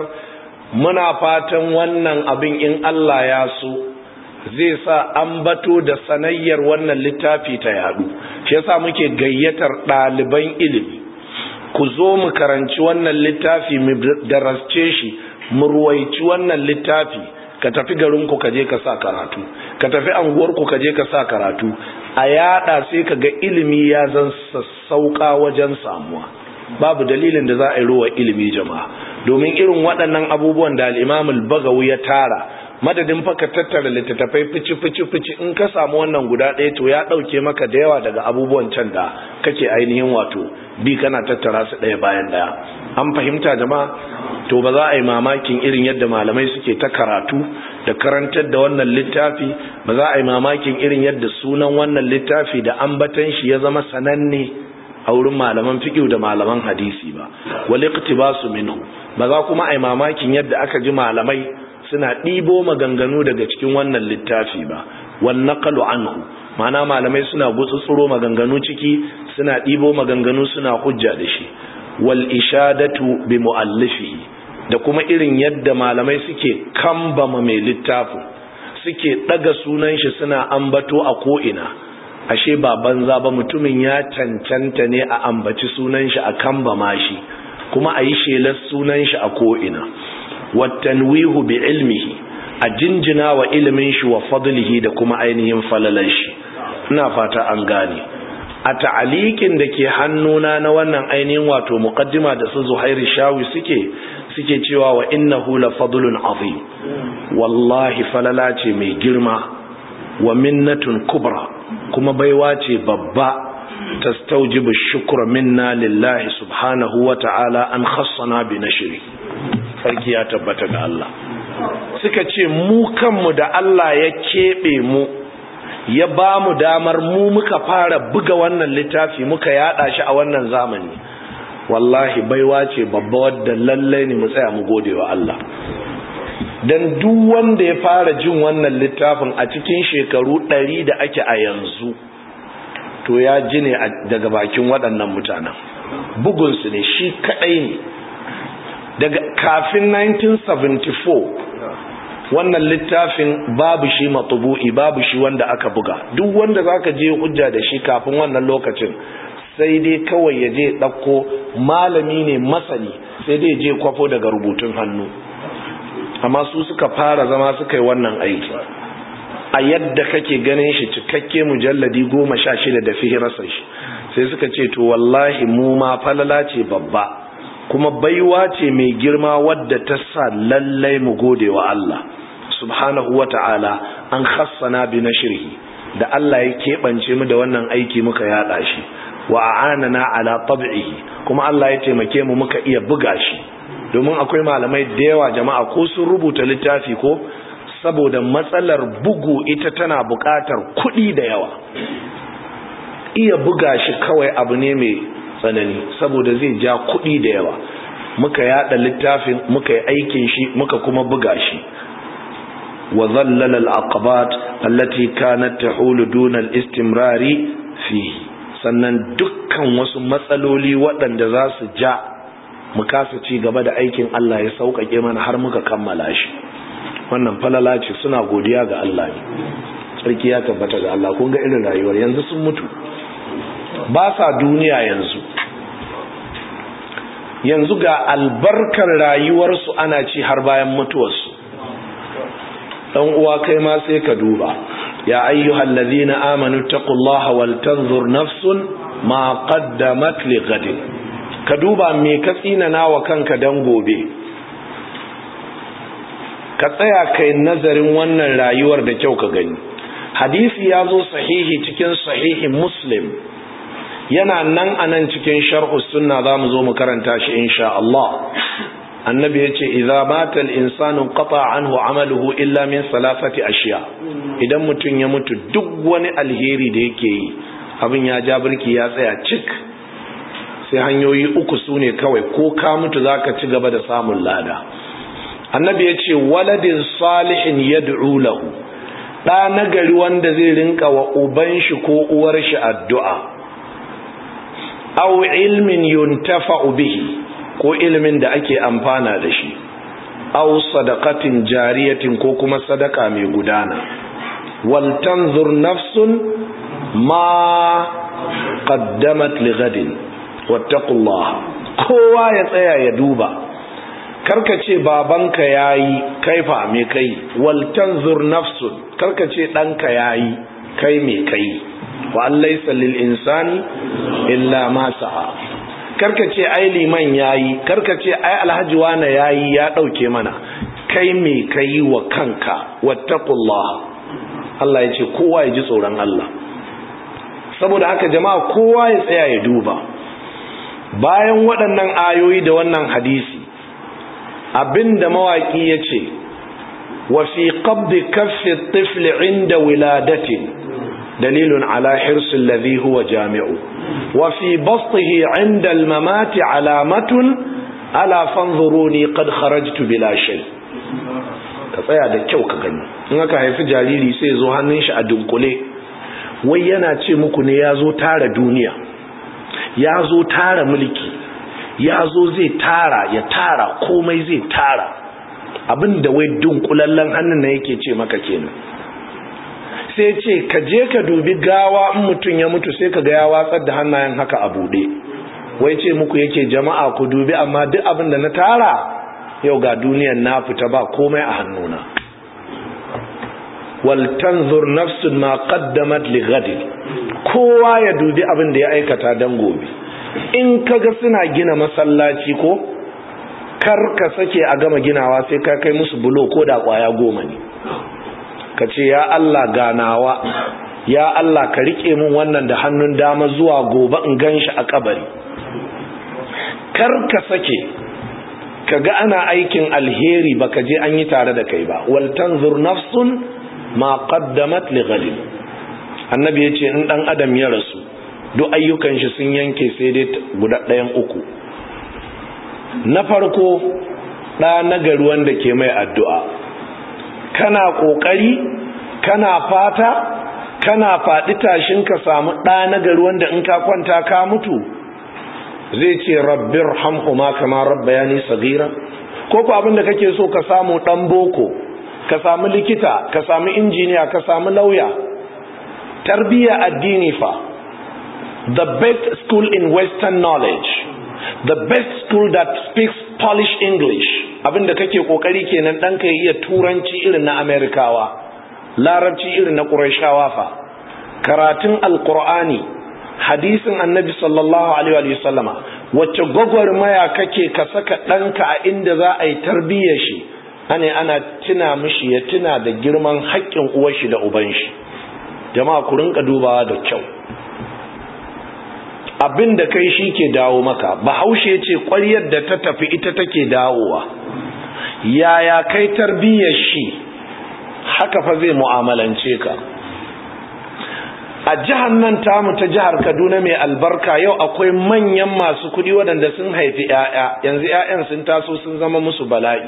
muna fatan wannan abin in Allah ya so zai sa ambato da sanayyar wannan littafi ta yadu shi yasa muke gayyatar ɗaliban ilimi ku zo mu karanci wannan littafi mu darasce shi mu ruwaici wannan littafi ka tafi garinku ka je ka sa karatu ka tafi anguwarku ka je ka sa karatu a yada sai ka ga ilimi ya zan sassauka wajen samuwa babu dalilin da za a yi ruwa ilimi jama'a domin irin waɗannan abubuwan da al'imamul bagawu ya tara madadin fa ka tattara littattafai fici fici fici in ka samu wannan guda ɗaya to ya ɗauke maka da yawa daga abubuwan can da kake ainihin wato bi kana tattara su ɗaya bayan ɗaya an fahimta jama'a to ba za a yi mamakin irin yadda malamai suke ta karatu da karantar da wannan littafi ba za a yi mamakin irin yadda sunan wannan littafi da ambatan shi ya zama sananne a wurin malaman fiqh da malaman hadisi ba wal iqtibasu minhu ba za kuma a yi mamakin yadda aka ji malamai suna ɗibo maganganu daga cikin wannan littafi ba wan naqalu anhu ma'ana malamai suna gutsutsuro maganganu ciki suna ɗibo maganganu suna hujja da shi wal ishadatu bi muallifihi da kuma irin yadda malamai suke kambama mai littafin suke daga sunan shi suna ambato a ko'ina ashe ba banza ba mutumin ya cancanta ne a ambaci sunan shi a kambama shi kuma a yi shelar sunan shi a ko'ina wattanwihu bi ilmihi a jinjina wa ilimin shi wa fadlihi da kuma ainihin falalan shi ina fata an gane a ta'alikin da ke hannuna na wannan ainihin wato muqaddima da su zuhairi shawi suke suke cewa wa innahu la fadlun azim wallahi falala ce mai girma wa minnatun kubra kuma baiwa ce babba tastaujibu shukra minna lillahi subhanahu wa ta'ala an khassana bi nashri sarki ya tabbata ga Allah suka ce mu kanmu da Allah ya kebe mu ya ba mu damar mu muka fara buga wannan littafi muka yada shi a wannan zamani wallahi baiwa ce babba wadda lallai ne mu tsaya mu gode wa Allah dan duk wanda ya fara jin wannan littafin a cikin shekaru ɗari da ake a yanzu to ya ji ne daga bakin waɗannan mutanen bugunsu ne shi kaɗai ne daga kafin 1974 wannan littafin babu shi matubu'i babu shi wanda aka buga duk wanda zaka je hujja da shi kafin wannan lokacin sai dai kawai ya je ɗauko malami ne masani sai dai je kwafo daga rubutun hannu amma su suka fara zama suka yi wannan aiki a yadda kake ganin shi cikakke mujalladi goma sha shida da fihirarsa shi sai suka ce to wallahi mu ma falala ce babba kuma baiwa ce mai girma wadda ta sa lallai mu gode wa Allah subhanahu wa ta'ala an khassana bi nashrihi da Allah ya keɓance mu da wannan aiki muka yada shi wa a'anana ala tab'ihi kuma Allah ya taimake mu muka iya buga shi domin akwai malamai da yawa jama'a ko sun rubuta littafi ko saboda matsalar bugu ita tana buƙatar kuɗi da yawa iya buga shi kawai abu ne mai tsanani saboda zai ja kuɗi da yawa muka yada littafin muka yi aikin shi muka kuma buga shi wa zallala al-aqabat allati kanat tahulu duna al-istimrari fihi sannan dukkan wasu matsaloli waɗanda za su ja mu kasa ci gaba da aikin Allah ya sauƙaƙe mana har muka kammala shi wannan falala ce suna godiya ga Allah ne sarki ya tabbata ga Allah kun ga irin rayuwar yanzu sun mutu ba sa duniya yanzu yanzu ga albarkar rayuwarsu ana ci har bayan mutuwarsu dan uwa kai ma sai ka duba ya ayyuhal ladhina amanu taqullaha wal tanzur nafsun ma qaddamat li ghadin ka duba me ka tsinana wa kanka dan gobe ka tsaya kai nazarin wannan rayuwar da kyau ka gani hadisi ya zo sahihi cikin sahihi muslim yana nan a nan cikin sharhu sunna za mu zo mu karanta shi insha Allah annabi ya ce idza mata al-insanu qata anhu amaluhu illa min salasati ashiya idan mutum ya mutu duk wani alheri da yake yi abin ya ja birki ya tsaya cik sai hanyoyi uku su ne kawai ko ka mutu za ka ci gaba da samun lada annabi ya ce waladin salihin yad'u lahu ɗa nagari wanda zai rinka wa uban shi ko uwar shi addu'a aw ilmin yuntafa'u bihi ko ilmin da ake amfana da shi aw sadaqatin jariyatin ko kuma sadaka mai gudana wal tanzur nafsun ma qaddamat li ghadin wattaqullah kowa ya tsaya ya duba karka ce babanka yayi kaifa me kai wal tanzur nafsun karka ce danka yayi kai me kai wa laysa lil insani illa ma sa'a karka ce ai liman yayi karka ce ai alhaji wana yayi ya dauke mana kai me kai wa kanka wattaqullah Allah ya ce kowa ya ji tsoron Allah saboda haka jama'a kowa ya tsaya ya duba bayan waɗannan ayoyi da wannan hadisi abinda mawaki ya ce wa fi qabdi kaffi tifl inda wiladatin dalilun ala hirsi alladhi huwa jami'u wa fi bastihi inda almamati alamatun ala fanzuruni qad kharajtu bila shay ka tsaya da kyau ka gani in aka haifi jariri sai zo hannun shi a dunkule wai yana ce muku ne ya zo tara duniya ya zo tara mulki ya zo zai tara ya tara komai zai tara abin da wai dunkulallen hannun na yake ce maka kenan sai ce ka je ka dubi gawa in mutum ya mutu sai ka ga ya watsar da hannayen haka a buɗe wai ce muku yake jama'a ku dubi amma duk abin da na tara yau ga duniyan na fita ba komai a hannuna wal tanzur nafsun ma qaddamat li ghadin kowa ya dubi abin da ya aikata dan gobe in kaga suna gina masallaci ko kar ka sake a gama ginawa sai ka kai musu bulo ko da kwaya goma ne ka ce ya Allah ganawa ya Allah ka rike min wannan da hannun dama zuwa gobe in ganshi a kabari kar ka sake kaga ana aikin alheri baka je an yi tare da kai ba wal tanzur nafsun ma qaddamat li ghadin annabi yace in dan adam ya rasu duk ayyukan shi sun yanke sai dai guda ɗayan uku na farko ɗa nagari wanda ke mai addu'a kana ƙoƙari kana fata kana faɗi tashin ka samu ɗa nagari wanda in ka kwanta ka mutu zai ce rabbir hamhuma kama rabbayani sagira ko ko abin da kake so ka samu ɗan boko ka samu likita ka samu injiniya ka samu lauya tarbiyya addini fa the best school in western knowledge the best school that speaks polish english abinda kake kokari kenan ɗanka ya iya turanci irin na amerikawa larabci irin na ƙurashawa fa karatun alƙur'ani hadisin annabi sallallahu alaihi wa sallama wacce gwagwarmaya kake ka saka ɗanka a inda za a yi tarbiyyar shi ane ana tuna mishi ya tuna da girman haƙƙin uwar shi da uban shi jama'a ku rinka dubawa da kyau abin da kai shi ke dawo maka bahaushe ce ƙwaryar da ta tafi ita take dawowa yaya kai tarbiyyar shi haka fa zai mu'amalance ka a jihar nan tamu ta jihar kaduna mai albarka yau akwai manyan masu kuɗi waɗanda sun haifi 'ya'ya yanzu 'ya'yan sun taso sun zama musu bala'i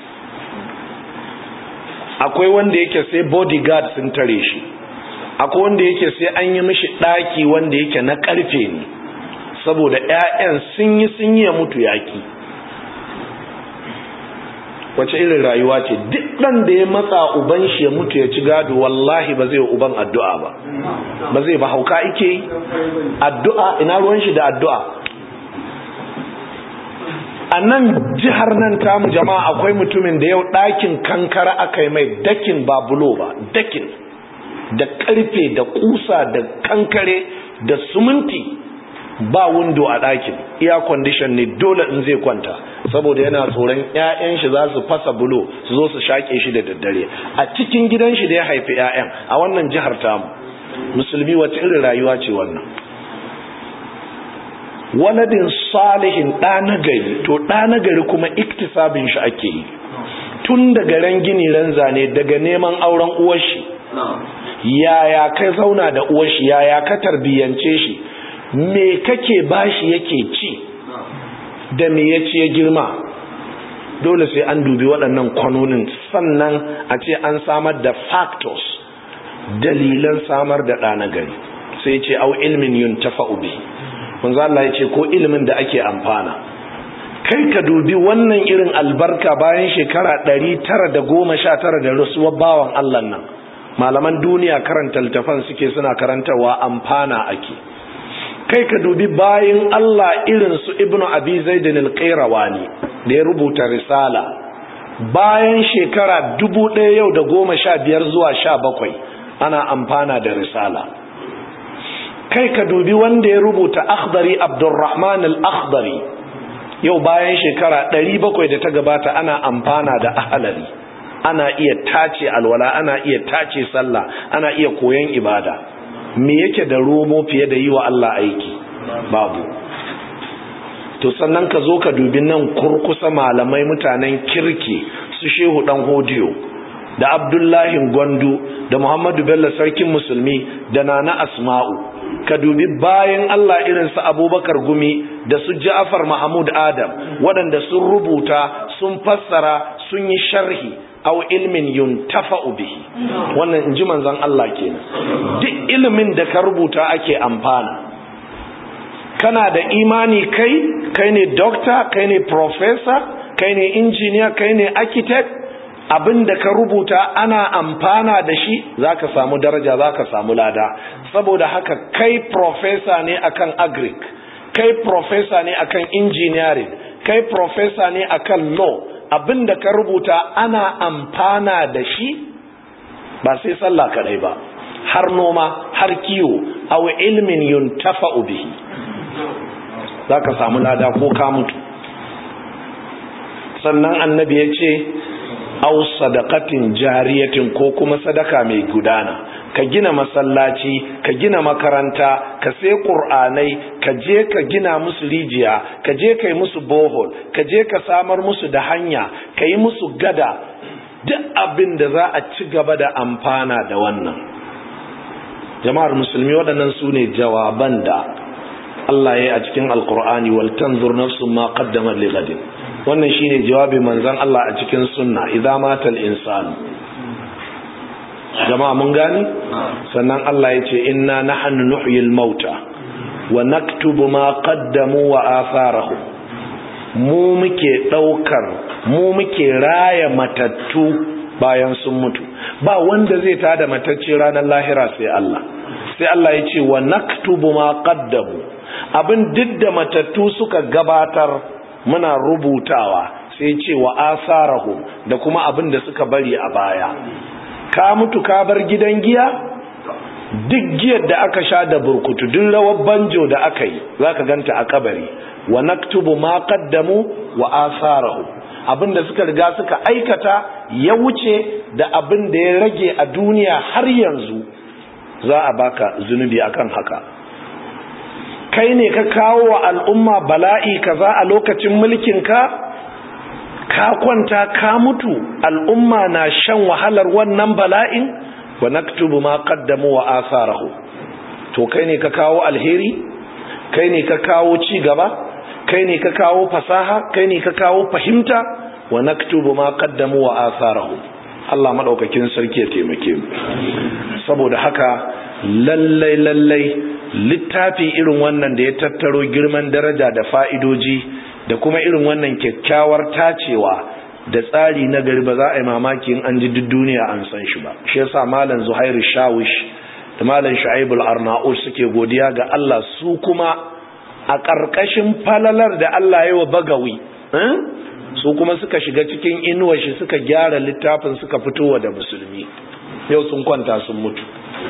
akwai wanda yake sai bodyguard sun tare shi akwai wanda yake sai an yi mishi ɗaki wanda yake na ƙarfe ne saboda 'ya'yan sun yi sun yi ya mutu yaƙi wace irin rayuwa ce duk ɗan da ya matsa uban shi ya mutu ya ci gado wallahi ba zai uban addu'a ba ba zai ba hauka ike yi addu'a ina ruwan shi da addu'a a nan jihar nan tamu jama'a akwai mutumin da yau ɗakin kankara aka yi mai dakin ba bulo ba dakin da ƙarfe da ƙusa da kankare da suminti ba windo a ɗakin iya condition ne dole in zai kwanta saboda yana tsoron 'ya'yan shi za su fasa bulo su zo su shaƙe shi da daddare a cikin gidan shi da ya haifi 'ya'yan a wannan jihar tamu musulmi wace irin rayuwa ce wannan waladin salihin ɗa nagari to ɗa nagari kuma iktisabin shi ake yi tun daga ran gini ran zane daga neman auren uwar shi yaya ka zauna da uwar shi yaya ka tarbiyyance shi me kake bashi yake ci da me ya ci ya girma dole sai an dubi waɗannan kwanonin sannan a ce an samar da factors dalilan samar da ɗa na gari sai ce au ilmin yun tafa'u bi manzo Allah ya ce ko ilimin da ake amfana kai ka dubi wannan irin albarka bayan shekara ɗari tara da goma sha tara da rasuwar bawan Allah nan malaman duniya karanta littafan suke suna karantarwa amfana ake kai ka dubi bayan Allah irin su ibnu abi zaidin al-qayrawani da ya rubuta risala bayan shekara dubu ɗaya yau da goma sha biyar zuwa sha bakwai ana amfana da risala kai ka dubi wanda ya rubuta akhdari abdurrahman al-akhdari yau bayan shekara ɗari bakwai da ta gabata ana amfana da ahalari ana iya tace alwala ana iya tace sallah ana iya koyon ibada me yake da romo fiye da yi wa Allah aiki babu to sannan ka zo ka dubi nan kurkusa malamai mutanen kirki su shehu dan hodiyo da abdullahi gwandu da muhammadu bello sarkin musulmi da nana asma'u ka dubi bayan Allah irin su abubakar gumi da su ja'afar mahmud adam waɗanda sun rubuta sun fassara sun yi sharhi aw ilmin yuntafa'u bihi wannan inji manzon Allah kenan duk ilimin da ka rubuta ake amfana kana da imani kai kai ne doctor kai ne professor kai ne engineer kai ne architect abin da ka rubuta ana amfana da shi zaka samu daraja zaka samu lada saboda haka kai professor ne akan agric kai professor ne akan engineering kai professor ne akan law abin da ka rubuta ana amfana da shi ba sai sallah kadai ba har noma har kiwo aw ilmin yuntafa'u bihi zaka samu lada ko ka mutu sannan annabi ya ce aw sadaqatin jariyatin ko kuma sadaka mai gudana ka gina masallaci ka gina makaranta ka sai qur'anai ka je ka gina musu rijiya ka je kai musu bohol ka je ka samar musu da hanya ka yi musu gada duk abin da za a ci gaba da amfana da wannan jama'ar musulmi waɗannan su ne jawaban da Allah ya yi a cikin alkur'ani wal tanzur nafsun ma qaddamat li ghadin wannan shine jawabin manzon Allah a cikin sunna idza matal insanu jama'a mun gani sannan Allah ya ce inna nahnu nuhyil mauta wa naktubu ma qaddamu wa atharahu mu muke daukar mu muke raya matattu bayan sun mutu ba wanda zai tada matacce ranar lahira sai Allah sai Allah ya ce wa naktubu ma qaddamu abin duk da matattu suka gabatar muna rubutawa sai ce wa asarahu da kuma abin da suka bari a baya ka mutu ka bar gidan giya duk giyar da aka sha da burkutu duk rawar banjo da aka yi zaka ganta a kabari wa naktubu ma qaddamu wa asarahu abin da suka riga suka aikata ya wuce da abin da ya rage a duniya har yanzu za a baka zunubi akan haka kai ne ka kawo wa al'umma bala'i kaza a lokacin mulkinka ka kwanta ka mutu al'umma na shan wahalar wannan bala'in wa naktubu ma qaddamu wa atharahu to kai ne ka kawo alheri kai ne ka kawo ci gaba kai ne ka kawo fasaha kai ne ka kawo fahimta wa naktubu ma qaddamu wa atharahu Allah madaukakin sarki ya taimake mu saboda haka lallai lallai littafi irin wannan da ya tattaro girman daraja da fa'idoji da kuma irin wannan kyakkyawar tacewa da tsari na gari ba za a yi mamaki in an ji duk duniya an san shi ba shi yasa malam zuhairu shawish da malam shu'aibul arnaud suke godiya ga Allah su kuma a ƙarƙashin falalar da Allah ya wa bagawi su kuma suka shiga cikin inuwa shi suka gyara littafin suka fitowa da musulmi yau sun kwanta sun mutu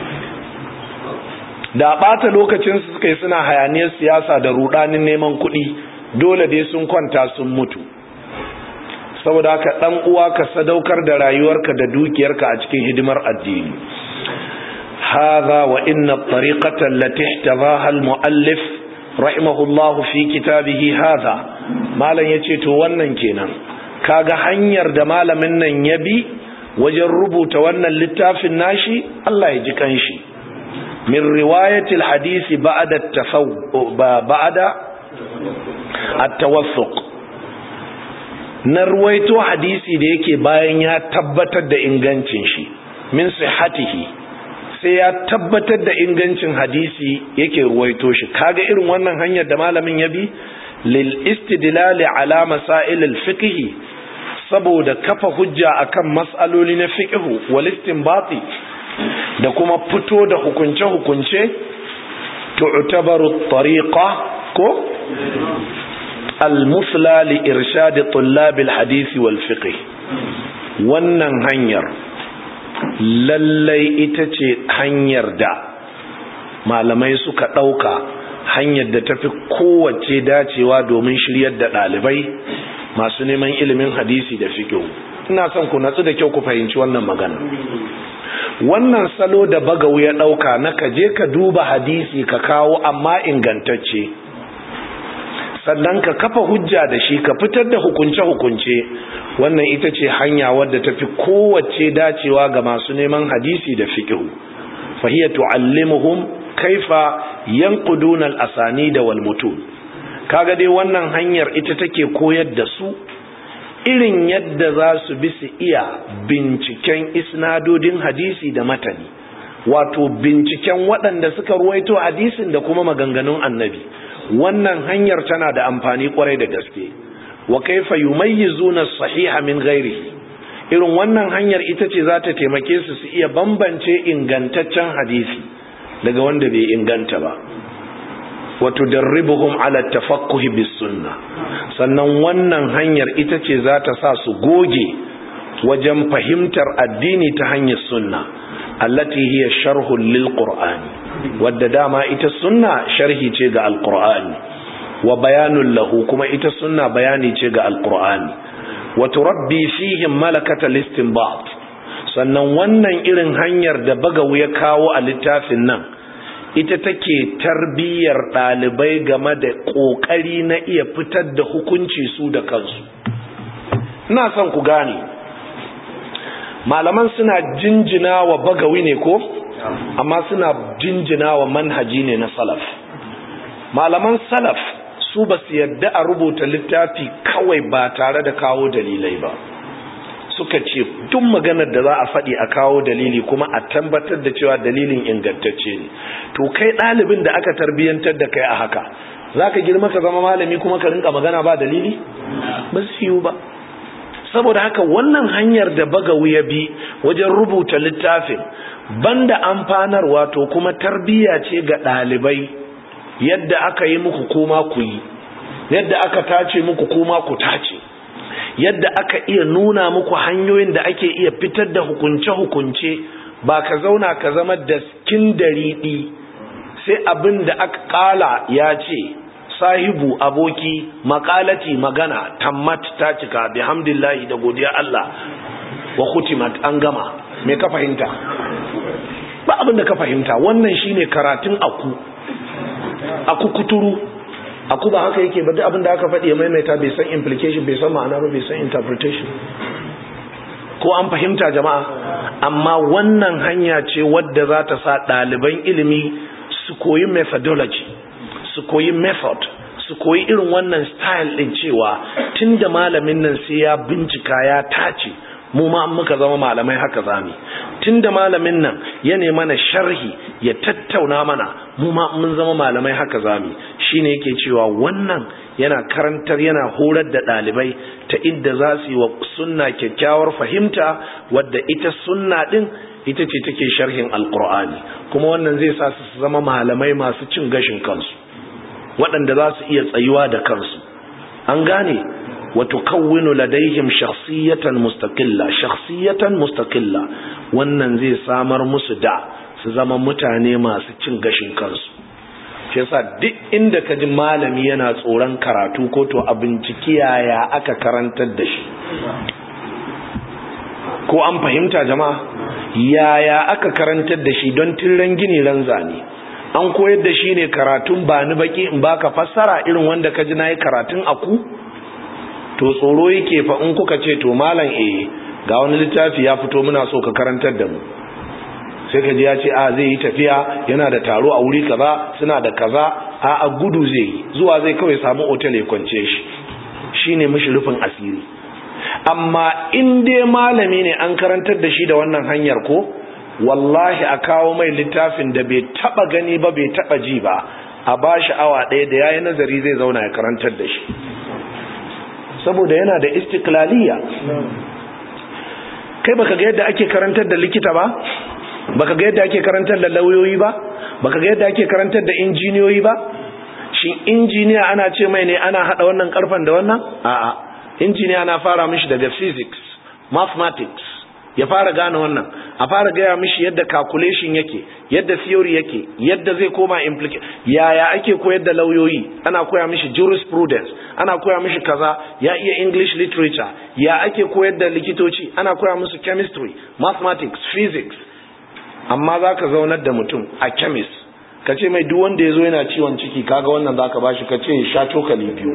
da ɓata lokacin su suka yi suna hayaniyar siyasa da rudanin neman kuɗi dole dai sun kwanta sun mutu saboda haka ɗan uwa ka sadaukar da rayuwarka da dukiyarka a cikin hidimar addini hadha wa inna at-tariqata allati ihtabaha al-muallif rahimahullah fi kitabihi hadha malam yace to wannan kenan kaga hanyar da malamin nan ya bi wajen rubuta wannan littafin nashi Allah ya ji kanshi min riwayatil hadisi ba'da tafaw ba'da at-tawassuq na ruwaito hadisi da yake bayan ya tabbatar da ingancin shi min sihhatihi sai ya tabbatar da ingancin hadisi yake ruwaito shi kaga irin wannan hanyar da malamin ya bi lil istidlali ala masail al fiqh saboda kafa hujja akan mas'aloli na fiqh wal istinbati da kuma fito da hukunce hukunce tu'tabaru tariqa ko al musla li irshad tullab al hadith wal fiqh wannan hanyar lallai ita ce hanyar da malamai suka ɗauka hanyar da tafi kowace dacewa domin shiryar da ɗalibai masu neman ilimin hadisi da fikihu ina son ku natsu da kyau ku fahimci wannan magana wannan salo da bagawu ya ɗauka na ka je ka duba hadisi ka kawo amma ingantacce sannan ka kafa hujja da shi ka fitar da hukunce-hukunce wannan ita ce hanya wadda ta fi kowace dacewa ga masu neman hadisi da fiƙihu fahiyya tu'allimuhum kaifa yanquduna al-asani da wal mutun kaga dai wannan hanyar ita take koyar da su irin yadda za su bi su iya binciken isnadodin hadisi da matani wato binciken waɗanda suka ruwaito hadisin da kuma maganganun annabi wannan hanyar tana da amfani kwarai da gaske wa kaifa yumayyizuna sahiha min ghairihi irin wannan hanyar ita ce za ta taimake su su iya bambance ingantaccen hadisi daga wanda bai inganta ba wa tudarribuhum ala tafaqquhi bis sunnah sannan wannan hanyar ita ce za ta sa su goge wajen fahimtar addini ta hanyar sunna allati hiya sharhun lil qur'ani wadda dama ita sunna sharhi ce ga alqur'ani wa bayanun lahu kuma ita sunna bayani ce ga alqur'ani wa turabbi fihim malakata listinbat sannan wannan irin hanyar da bagawu ya kawo a littafin nan ita take tarbiyyar ɗalibai game da ƙoƙari na iya fitar da hukunci su da kansu ina son ku gane malaman suna jinjina wa bagawi ne ko amma suna jinjina wa manhaji ne na salaf malaman salaf su ba su yadda a rubuta littafi kawai ba tare da kawo dalilai ba suka ce duk maganar da za a faɗi a kawo dalili kuma a tabbatar da cewa dalilin ingantacce ne to kai ɗalibin da aka tarbiyyantar da kai a haka za ka girma ka zama malami kuma ka rinka magana ba dalili ba su yiwu ba saboda haka wannan hanyar da bagawu ya bi wajen rubuta littafin banda amfanarwa to kuma tarbiyya ce ga ɗalibai yadda aka yi muku kuma ku yi yadda aka tace muku kuma ku tace yadda aka iya nuna muku hanyoyin da ake iya fitar da hukunce-hukunce ba ka zauna ka zama daskin dariɗi sai abin da aka ƙala ya ce sahibu aboki makalati magana tammat ta cika bihamdillahi da godiya Allah wa khutimat an gama me ka fahimta ba abin da ka fahimta wannan shine karatun aku aku kuturu aku ba haka yake ba duk abin da aka faɗi ya maimaita bai san implication bai san ma'ana ba bai san interpretation ko an fahimta jama'a amma wannan hanya ce wadda za ta sa ɗaliban ilimi su koyi methodology su koyi method su koyi irin wannan style din cewa tunda malamin nan sai ya bincika ya tace mu ma muka zama malamai haka zami tunda malamin nan ya ne mana sharhi ya tattauna mana mu ma mun zama malamai haka zami shine yake cewa wannan yana karantar yana horar da ɗalibai ta inda za su yi wa sunna kyakkyawar fahimta wadda ita sunna din ita ce take sharhin alkur'ani kuma wannan zai sa su zama malamai masu cin gashin kansu waɗanda za su iya tsayuwa da kansu an gane wato kawwinu ladaihim shakhsiyatan mustaqilla shakhsiyatan mustaqilla wannan zai samar musu da su zama mutane masu cin gashin kansu shi yasa duk inda ka ji malami yana tsoron karatu ko to a binciki yaya aka karantar da shi ko an fahimta jama'a yaya aka karantar da shi don tirren gini ran zane an koyar da shi ne karatun ba ni baki in baka fassara irin wanda ka ji na yi karatun aku to tsoro yake fa in kuka ce to malam eh ga wani littafi ya fito muna so ka karantar da mu sai ka ji ya ce a zai yi tafiya yana da taro a wuri kaza suna da kaza a a gudu zai yi zuwa zai kawai samu otal ya kwance shi shine mishi rufin asiri amma in dai malami ne an karantar da shi da wannan hanyar ko wallahi a kawo mai littafin da bai taba gani ba bai taba ji ba a ba shi awa ɗaya da yayi nazari zai zauna ya karantar da shi saboda yana da istiklaliya kai baka ga yadda ake karantar da likita ba baka ga yadda ake karantar da lauyoyi ba baka ga yadda ake karantar da injiniyoyi ba shin injiniya ana ce mai ne ana hada wannan karfan da wannan a'a injiniya na fara mishi daga physics mathematics ya fara gane wannan a fara gaya mishi yadda calculation yake yadda theory yake yadda zai koma implication yaya ake koyar da lauyoyi ana koya mishi jurisprudence ana koya mishi kaza ya iya english literature ya ake koyar da likitoci ana koya musu chemistry mathematics physics amma za ka zaunar da mutum a chemist ka ce mai duk wanda ya zo yana ciwon ciki kaga wannan za ka ba shi ka ce ya sha cokali biyu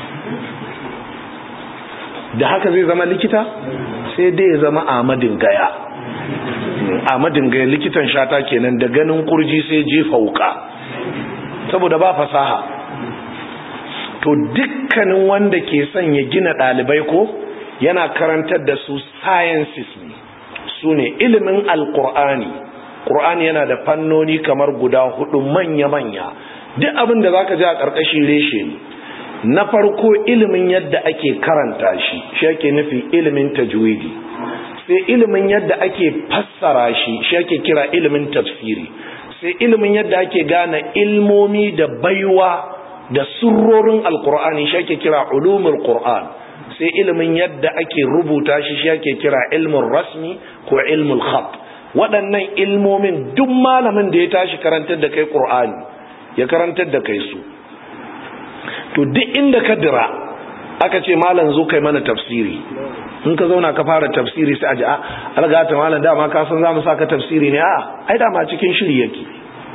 da haka zai zama likita sai dai ya zama amadin gaya amadin gaya likitan shata kenan da ganin kurji sai jefa wuka saboda ba fasaha to dukkanin wanda ke son ya gina ɗalibai ko yana karantar da su sciences ne su ne ilimin alkur'ani ƙur'ani yana da fannoni kamar guda hudu manya-manya duk abin da za ka ji a ƙarƙashin reshe ne na farko ilimin yadda ake karanta shi shi ake nufi ilimin tajwidi sai ilimin yadda ake fassara shi shi ake kira ilimin tafsiri sai ilimin yadda ake gane ilmomi da baiwa da surrorin alkur'ani shi ake kira ulumul qur'an sai ilimin yadda ake rubuta shi shi ake kira ilmin rasmi ko ilmul khat waɗannan ilmomin duk malamin da ya tashi karantar da kai qur'ani ya karantar da kai su to duk inda ka dira aka ce malam zo kai mana tafsiri in ka zauna ka fara tafsiri sai a ji a algata malam dama ka san zamu saka tafsiri ne a ai dama cikin shiri yake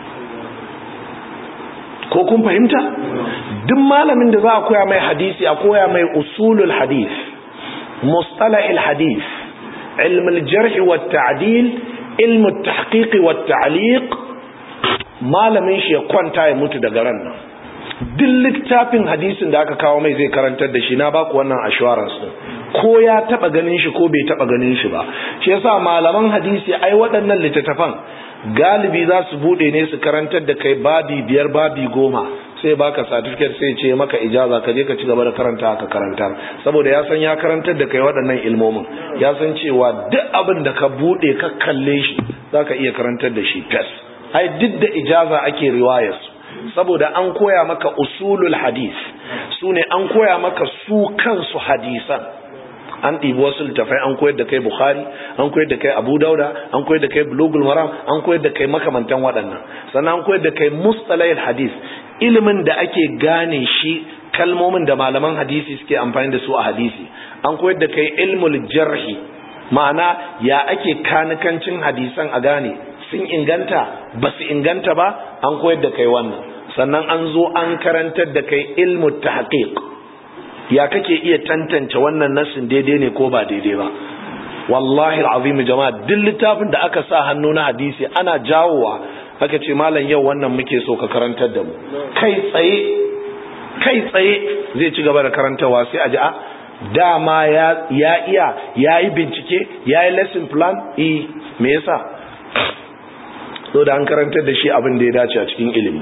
ko kun fahimta duk malamin da za a koya mai hadisi a koya mai usulul hadith mustalahil hadith ilm al-jarh wa at-ta'dil ilm at-tahqiq wa at-ta'liq malamin shi ya kwanta ya mutu daga ran nan duk littafin hadisin da aka kawo mai zai karantar da shi na baku wannan assurance din ko ya taba ganin shi ko bai taba ganin shi ba shi yasa malaman hadisi ai waɗannan littattafan galibi za su bude ne su karantar da kai babi biyar babi goma sai baka certificate sai ce maka ijaza ka je ka ci gaba da karanta ka karantar saboda ya san ya karantar da kai waɗannan ilmomin ya san cewa duk abin da ka bude ka kalle shi zaka iya karantar da shi fes ai duk da ijaza ake riwayar su saboda an koya maka usulul hadis su ne an koya maka su kansu hadisan an ɗibi wasu littafai an koyar da kai bukhari an koyar da kai abu dauda an koyar da kai bulugul maram an koyar da kai makamantan waɗannan sannan an koyar da kai mustalayil hadis ilimin da ake gane shi kalmomin da malaman hadisi suke amfani da su a hadisi an koyar da kai ilmul jarhi ma'ana ya ake kanikancin hadisan a gane sun inganta ba su inganta ba an koyar da kai wannan sannan an zo an karantar da kai ilmu tahqiq ya kake iya tantance wannan nassin daidai ne ko ba daidai ba wallahi alazim jama'a duk littafin da aka sa hannu na hadisi ana jawowa aka ce malam yau wannan muke so ka karantar da mu kai tsaye kai tsaye zai ci gaba da karantawa sai a ji a dama ya iya ya yi bincike ya yi lesson plan eh me yasa so da an karantar da shi abin da ya dace a cikin ilimi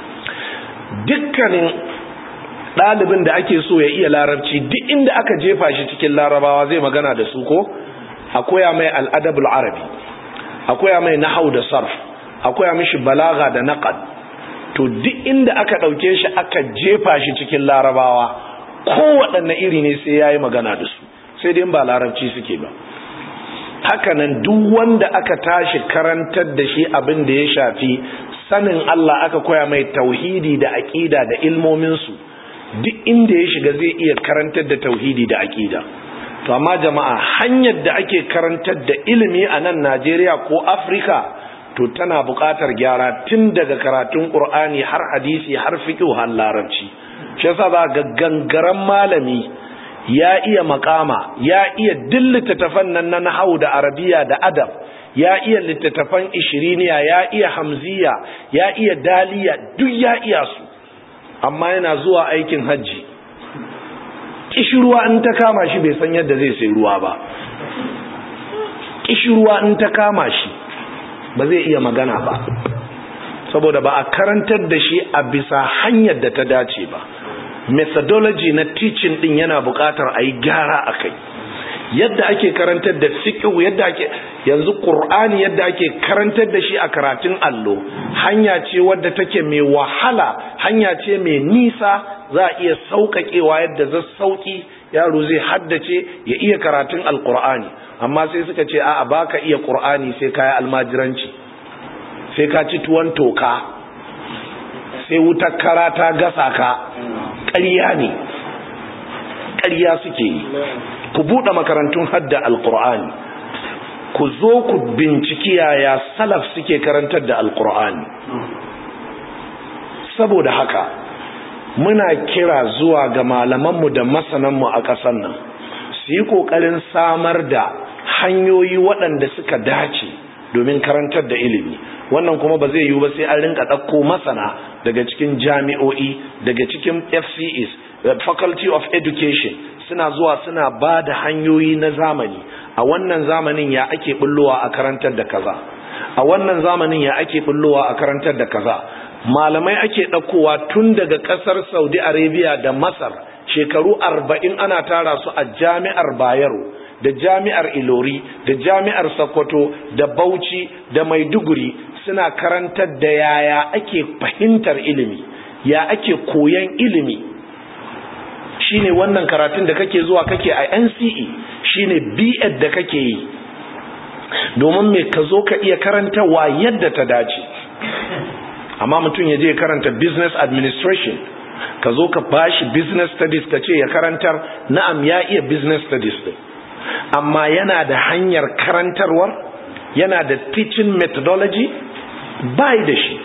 dukkanin ɗalibin da ake so ya iya larabci duk inda aka jefa shi cikin larabawa zai magana da su ko a koya mai al'adabul arabi a koya mai nahau da sarf a koya mishi balaga da naqad to duk inda aka ɗauke shi aka jefa shi cikin larabawa kowaɗanne iri ne sai ya yi magana da su sai dai ba larabci suke ba hakanan duk wanda aka tashi karantar da shi abin da ya shafi sanin Allah aka koya mai tauhidi da aqida da ilmominsu duk inda ya shiga zai iya karantar da tauhidi da aqida to amma jama'a hanyar da ake karantar da ilimi a nan Najeriya ko Afrika to tana buƙatar gyara tun daga karatun Qur'ani har hadisi har fiqh har larabci shi yasa za ga gangaren malami ya iya makama ya iya dillita tafan nan na nahau da arabiya da adab ya iya littattafan ishiriniya ya iya hamziya ya iya daliya duk ya iya su amma yana zuwa aikin hajji kishirwa in ta kama shi bai san yadda zai sai ruwa ba kishirwa in ta kama shi ba zai iya magana ba saboda ba a karantar da shi a bisa hanyar da ta dace ba methodology na teaching din yana buƙatar a yi gyara a kai yadda ake karantar da fiqh yadda ake yanzu qur'ani yadda ake karantar da shi a karatun allo hanya ce wadda take mai wahala hanya ce mai nisa za a iya sauƙaƙewa yadda za sauƙi yaro zai haddace ya iya karatun alqur'ani amma sai suka ce a'a baka iya qur'ani sai kai almajiranci sai ka ci tuwon toka sai wutar kara ta gasa ka ƙarya ne ƙarya suke yi ku buɗe makarantun hadda alƙur'ani ku zo ku binciki yaya salaf suke karantar da alƙur'ani saboda haka muna kira zuwa ga malamanmu da masananmu a ƙasar nan su yi ƙoƙarin samar da hanyoyi waɗanda suka dace domin karantar da ilimi wannan kuma ba zai yiwu ba sai an rinka ɗauko masana daga cikin jami'o'i daga cikin fcs faculty of education suna zuwa suna ba da hanyoyi na zamani a wannan zamanin ya ake bullowa a karantar da kaza a wannan zamanin ya ake bullowa a karantar da kaza malamai ake ɗaukowa tun daga ƙasar saudi arabia da masar shekaru arba'in ana tara su a jami'ar bayero da jami'ar ilori da jami'ar sokoto da bauchi da maiduguri suna karantar da yaya ake fahimtar ilimi ya ake koyan ilimi shine wannan karatun da kake zuwa kake a NCE shine B.Ed da kake yi domin me ka zo ka iya karantawa yadda ta dace amma mutum ya je karanta business administration ka zo ka bashi business studies ka ce ya karantar na'am ya iya business studies din amma yana da hanyar karantarwar yana da teaching methodology bai da shi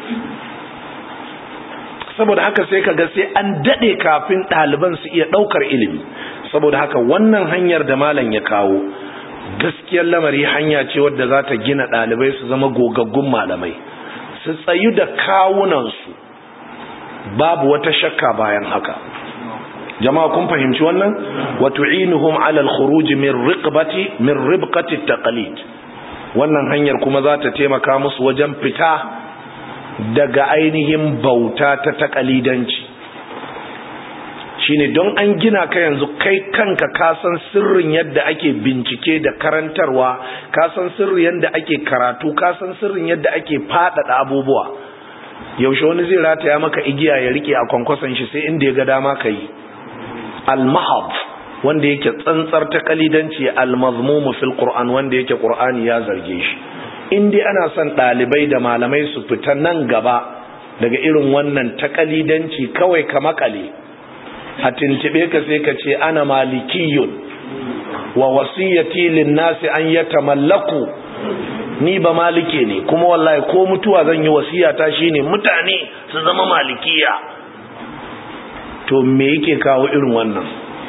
saboda haka sai ka ga sai an daɗe kafin ɗaliban su iya ɗaukar ilimi saboda haka wannan hanyar da malam ya kawo gaskiyar lamari hanya ce wadda za ta gina ɗalibai su zama gogaggun malamai su tsayu da kawunansu babu wata shakka bayan haka jama'a kun fahimci wannan wa tu'inuhum 'ala al-khuruj min riqbati min ribqati taqlid wannan hanyar kuma za ta taimaka musu wajen fita daga ainihin bauta ta takalidanci shine don an gina ka yanzu kai kanka ka san sirrin yadda ake bincike da karantarwa ka san sirrin yadda ake karatu ka san sirrin yadda ake faɗaɗa abubuwa yaushe wani zai rataya maka igiya ya rike a kwankwason shi sai inda ya ga dama ka yi al-mahab wanda yake tsantsar takalidanci al-mazmumu fil qur'an wanda yake qur'ani ya zarge shi in dai ana son ɗalibai da malamai su fita nan gaba daga irin wannan takalidanci kawai ka makale a tuntube ka sai ka ce ana malikiyun wa wasiyyati linnasi an yatamallaku ni ba malike ne kuma wallahi ko mutuwa zan yi wasiyata shine mutane su zama malikiya to me yake kawo irin wannan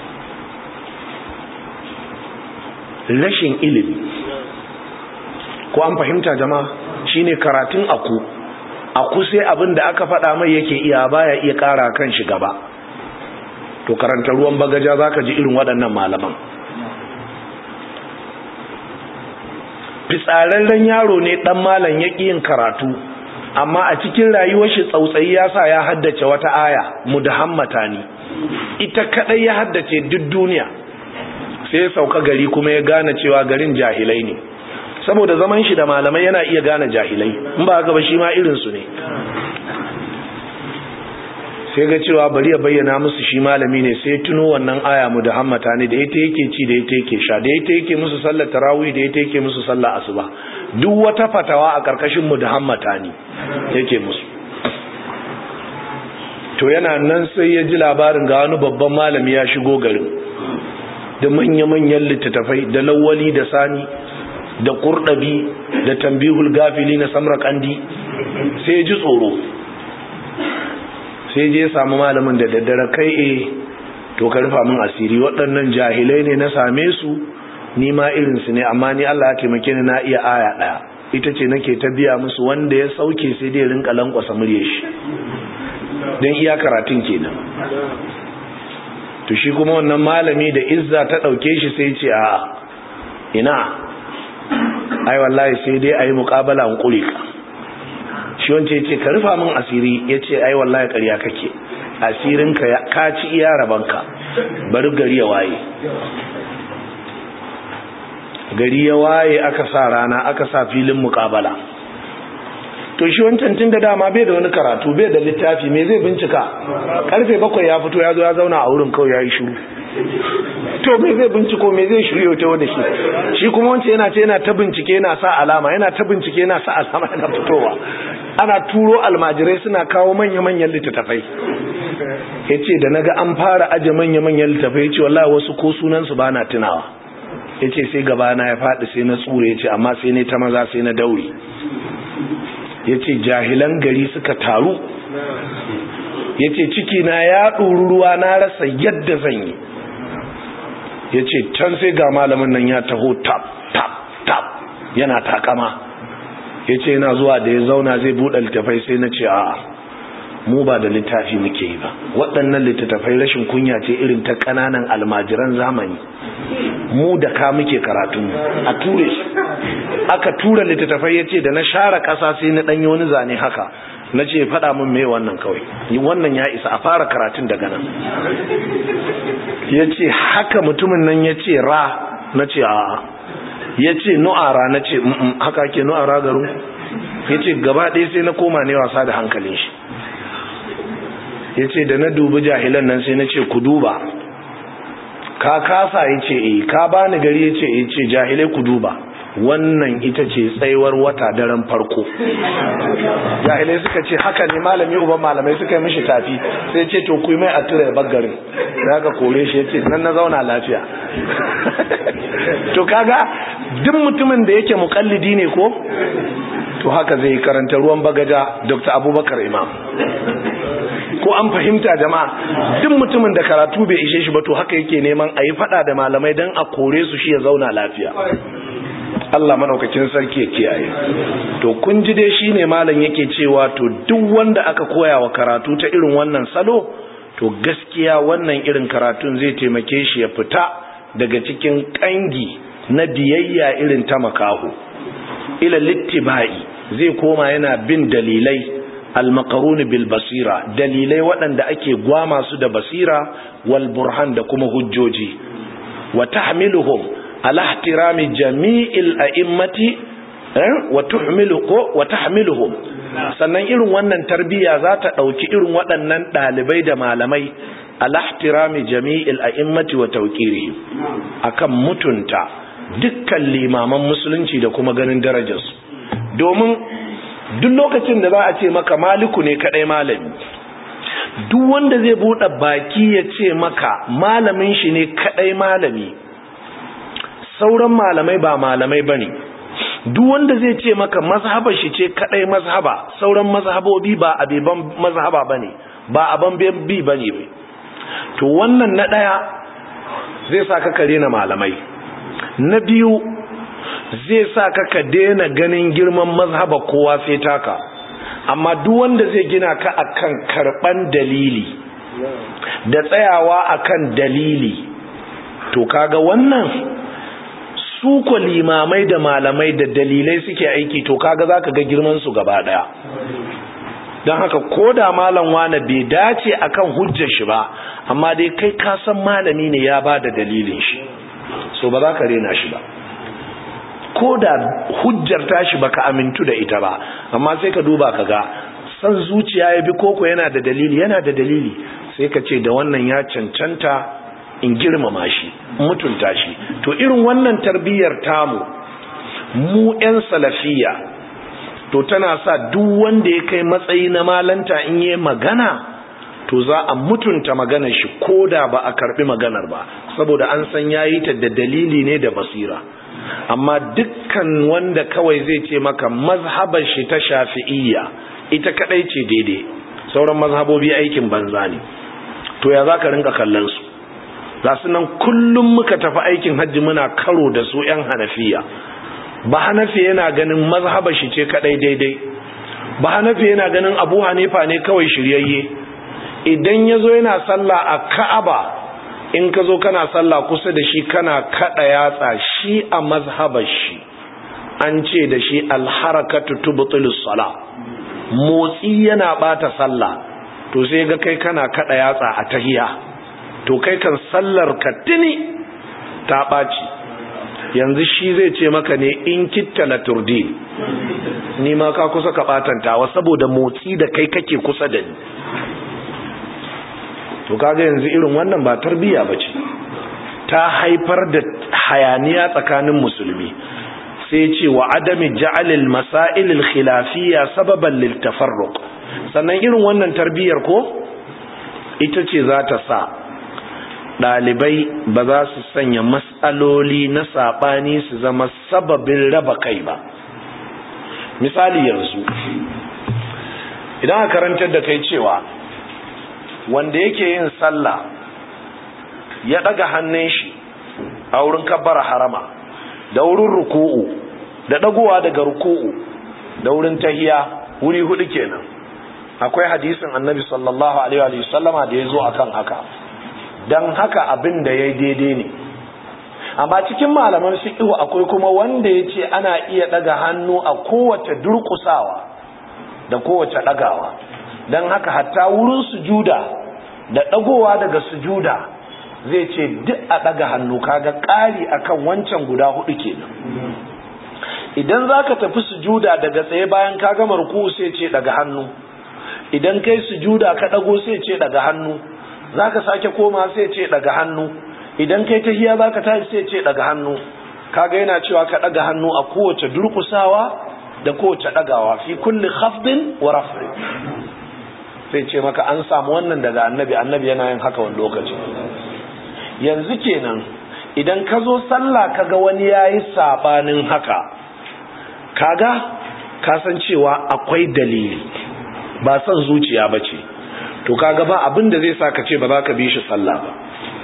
rashin ilimi ko an fahimta jama'a shine karatun aku aku sai abin da aka faɗa mai yake iya baya iya ƙara kan shi gaba to karanta ruwan bagaja zaka ji irin waɗannan malaman fitsararren yaro ne ɗan malam ya yin karatu amma a cikin rayuwar shi tsautsayi ya sa ya haddace wata aya mudahammata ne ita kadai ya haddace duk duniya sai ya sauka gari kuma ya gane cewa garin jahilai ne saboda zaman shi da malamai yana iya gane jahilai in ba haka ba shi ma irin su ne sai ga cewa bari ya bayyana musu shi malami ne sai tuno wannan aya mu da hammata ne da ita yake ci da ita yake sha da ita yake musu sallar tarawih da ita yake musu sallar asuba duk wata fatawa a karkashin mu da hammata ne yake musu to yana nan sai ya ji labarin ga wani babban malami ya shigo garin da manya-manyan littattafai da lawali da sani da kurdabi da tambihul gafili na samra kandi sai ya ji tsoro sai je samu malamin da daddare kai e to ka rufa min asiri waɗannan jahilai ne na same su ni ma irinsu ne amma ni Allah ya taimake ni na iya aya ɗaya ita ce nake ta biya musu wanda ya sauke sai dai rinka lankwasa murye shi don iya karatun kenan to shi kuma wannan malami da izza ta ɗauke shi sai ce a ina ai wallahi sai dai a yi muƙabala an ƙure ka shi wance ya ce ka rufa min asiri ya ce ai wallahi ƙarya kake asirinka ka ci iya rabanka bari gari ya waye gari ya waye aka sa rana aka sa filin muƙabala to shi wancan tun da dama bai da wani karatu bai da littafi me zai bincika karfe bakwai ya fito ya zo ya zauna a wurin kawai ya yi shiru to me zai binciko me zai shiryo ta wani shi shi kuma wancan yana ce yana ta bincike yana sa alama yana ta bincike yana sa alama yana fitowa ana turo almajirai suna kawo manya-manyan littattafai ya ce da naga an fara aje manya-manyan littattafai ya ce wallahi wasu ko sunansu ba na tunawa ya ce sai gabana ya faɗi sai na tsure ya ce amma sai ne ta maza sai na daure ya ce jahilan gari suka taru ya ce cikina ya ɗuru ruwa na rasa yadda zan yi ya ce can sai ga malamin nan ya taho tap tap tap yana takama ya ce yana zuwa da ya zauna zai buɗe littafai sai na ce a'a mu ba da littafi muke yi ba waɗannan littattafai rashin kunya ce irin ta ƙananan almajiran zamani mu da ka muke karatunmu a ture shi aka tura littattafai ya ce da na share ƙasa sai na ɗanyi wani zane haka na ce faɗa min mai wannan kawai wannan ya isa a fara karatun daga nan ya ce haka mutumin nan ya ce ra na ce a'a ya ce nu'ara na ce haka ke nu'ara garin ya ce gaba ɗaya sai na koma ne wasa da hankalin shi ya ce da na dubi jahilan nan sai na ce ku duba ka kasa ya ce e ka bani gari ya ce e ce jahilai ku duba wannan ita ce tsayuwar wata daren farko jahilai suka ce haka ne malami uban malamai suka yi mishi tafi sai ce to kuyi mai a tura ya baggarin da aka kore shi ya ce nan na zauna lafiya to kaga duk mutumin da yake mukallidi ne ko to haka zai karanta ruwan bagaja dr abubakar imam ko an fahimta jama'a duk mutumin da karatu bai ishe shi ba to haka yake neman a yi fada da malamai don a kore su shi ya zauna lafiya Allah madaukakin sarki ya kiyaye to kun ji dai shine malam yake cewa to duk wanda aka koya wa karatu ta irin wannan salo to gaskiya wannan irin karatun zai taimake shi ya fita daga cikin kangi na biyayya irin ta makaho ila littibai zai koma yana bin dalilai almakaruni bil basira dalilai waɗanda ake gwama su da basira wal burhan da kuma hujjoji wa tahmiluhum ala ihtirami jami'il a'immati wa tuhmiluhu wa tahmiluhum sannan irin wannan tarbiya za ta ɗauki irin waɗannan ɗalibai da malamai ala ihtirami jami'il a'immati wa tawqirihim akan mutunta dukkan limaman musulunci da kuma ganin darajarsu domin duk lokacin da za a ce maka maliku ne kadai malami duk wanda zai buɗe baki ya ce maka malamin shi ne kadai malami sauran malamai ba malamai bane duk wanda zai ce maka mazhabar shi ce kadai mazhaba sauran mazhabobi ba abeban mazhaba bane ba aban bi bane to wannan na daya zai sa ka kare na malamai na biyu zai sa ka ka daina ganin girman mazhaba kowa sai taka amma duk wanda zai gina ka akan karban dalili da tsayawa akan dalili to kaga wannan su ko limamai da malamai da dalilai suke aiki to kaga zaka ga girman su gaba daya don haka ko da malam wane bai dace akan hujjar shi ba amma dai kai ka san malami ne ya ba da dalilin shi so ba za ka rena shi ba ko da hujjar tashi baka amintu da ita ba amma sai ka duba ka ga san zuciya ya bi koko yana da dalili yana da dalili sai ka ce da wannan ya cancanta in girmama shi mutunta shi to irin wannan tarbiyyar tamu mu 'yan salafiya to tana sa duk wanda ya kai matsayi na malanta in yi magana to za a mutunta maganar shi ko da ba a karbi maganar ba saboda an san yayi ta da dalili ne da basira amma dukkan wanda kawai zai ce maka mazhabar shi ta shafi'iyya ita kadai ce daidai sauran mazhabobi aikin banza ne to ya za ka rinka kallon su ga su nan kullum muka tafi aikin hajji muna karo da su 'yan hanafiya ba hanafi yana ganin mazhaba shi ce kadai daidai ba hanafi yana ganin abu hanifa ne kawai shiryayye idan ya zo yana sallah a ka'aba in ka zo kana sallah kusa da shi kana kada yatsa shi a mazhabar shi an ce da shi alharakatu tubtilus sala motsi yana bata sallah to sai ga kai kana kada yatsa a tahiya to kai kan sallar ka tuni ta ɓaci yanzu shi zai ce maka ne in kitta la turdi ni ma ka kusa ka batantawa saboda motsi da kai kake kusa da ni to kaga yanzu irin wannan ba tarbiya bace ta haifar da hayaniya tsakanin musulmi sai ce wa adami ja'alil masail al khilafiyya sababan lil tafarruq sannan irin wannan tarbiyar ko ita ce za ta sa ɗalibai ba za su sanya matsaloli na saɓani su zama sababin raba kai ba misali yanzu idan a karantar da kai cewa wanda yake yin sallah ya ɗaga hannun shi a wurin kabbara harama da wurin ruku'u da ɗagowa daga ruku'u da wurin tahiya wuri hudu kenan akwai hadisin annabi sallallahu alaihi wa sallama da ya zo akan haka don haka abin da ya daidai ne amma cikin malaman fiqhu akwai kuma wanda ya ce ana iya daga hannu a kowace durkusawa da kowace dagawa don haka hatta wurin sujuda da dagowa daga sujuda zai ce duk a daga hannu kaga ƙari akan wancan guda hudu kenan idan zaka tafi sujuda daga tsaye bayan ka gama ruku sai ce daga hannu idan kai sujuda ka dago sai ce daga hannu zaka sake koma sai ce daga hannu idan kai tahiya zaka tashi sai ce daga hannu kaga yana cewa ka daga hannu a kowace durkusawa da kowace dagawa fi kulli khafdin wa raf'i sai ce maka an samu wannan daga annabi annabi yana yin haka wani lokaci yanzu kenan idan ka zo sallah kaga wani yayi sabanin haka kaga kasancewa akwai dalili ba son zuciya bace to kaga ba abin da zai sa ka ce ba za ka bi shi sallah ba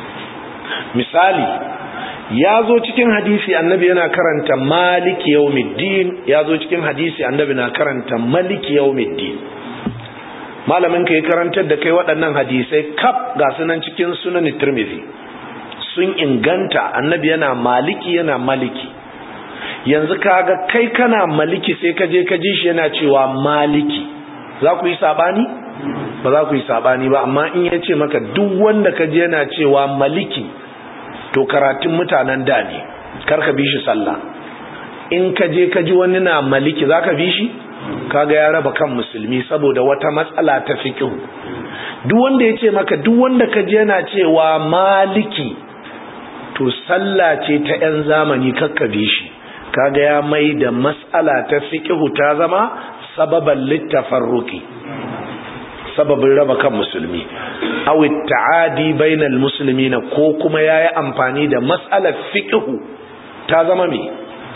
misali ya zo cikin hadisi annabi yana karanta maliki yawmiddin ya zo cikin hadisi annabi na karanta maliki yawmiddin malamin ka yi karantar da kai waɗannan hadisai kaf ga sunan cikin sunan tirmidhi sun inganta annabi yana maliki yana maliki yanzu kaga kai kana maliki sai ka je ka ji shi yana cewa maliki za ku yi sabani ba za ku yi sabani ba amma in ya ce maka duk wanda ka je yana cewa maliki to karatun mutanen da ne karka bi shi sallah in ka je ka ji wani na maliki za ka bi shi kaga ya raba kan musulmi saboda wata matsala ta fiqh duk wanda ya ce maka duk wanda ka je yana cewa maliki to sallah ce ta 'yan zamani kakka bi shi kaga ya mai da matsala ta fiqh ta zama sababan littafarruki sababin raba kan musulmi aw ta'adi bainal muslimina ko kuma yayi amfani da mas'alar fiqhu ta zama me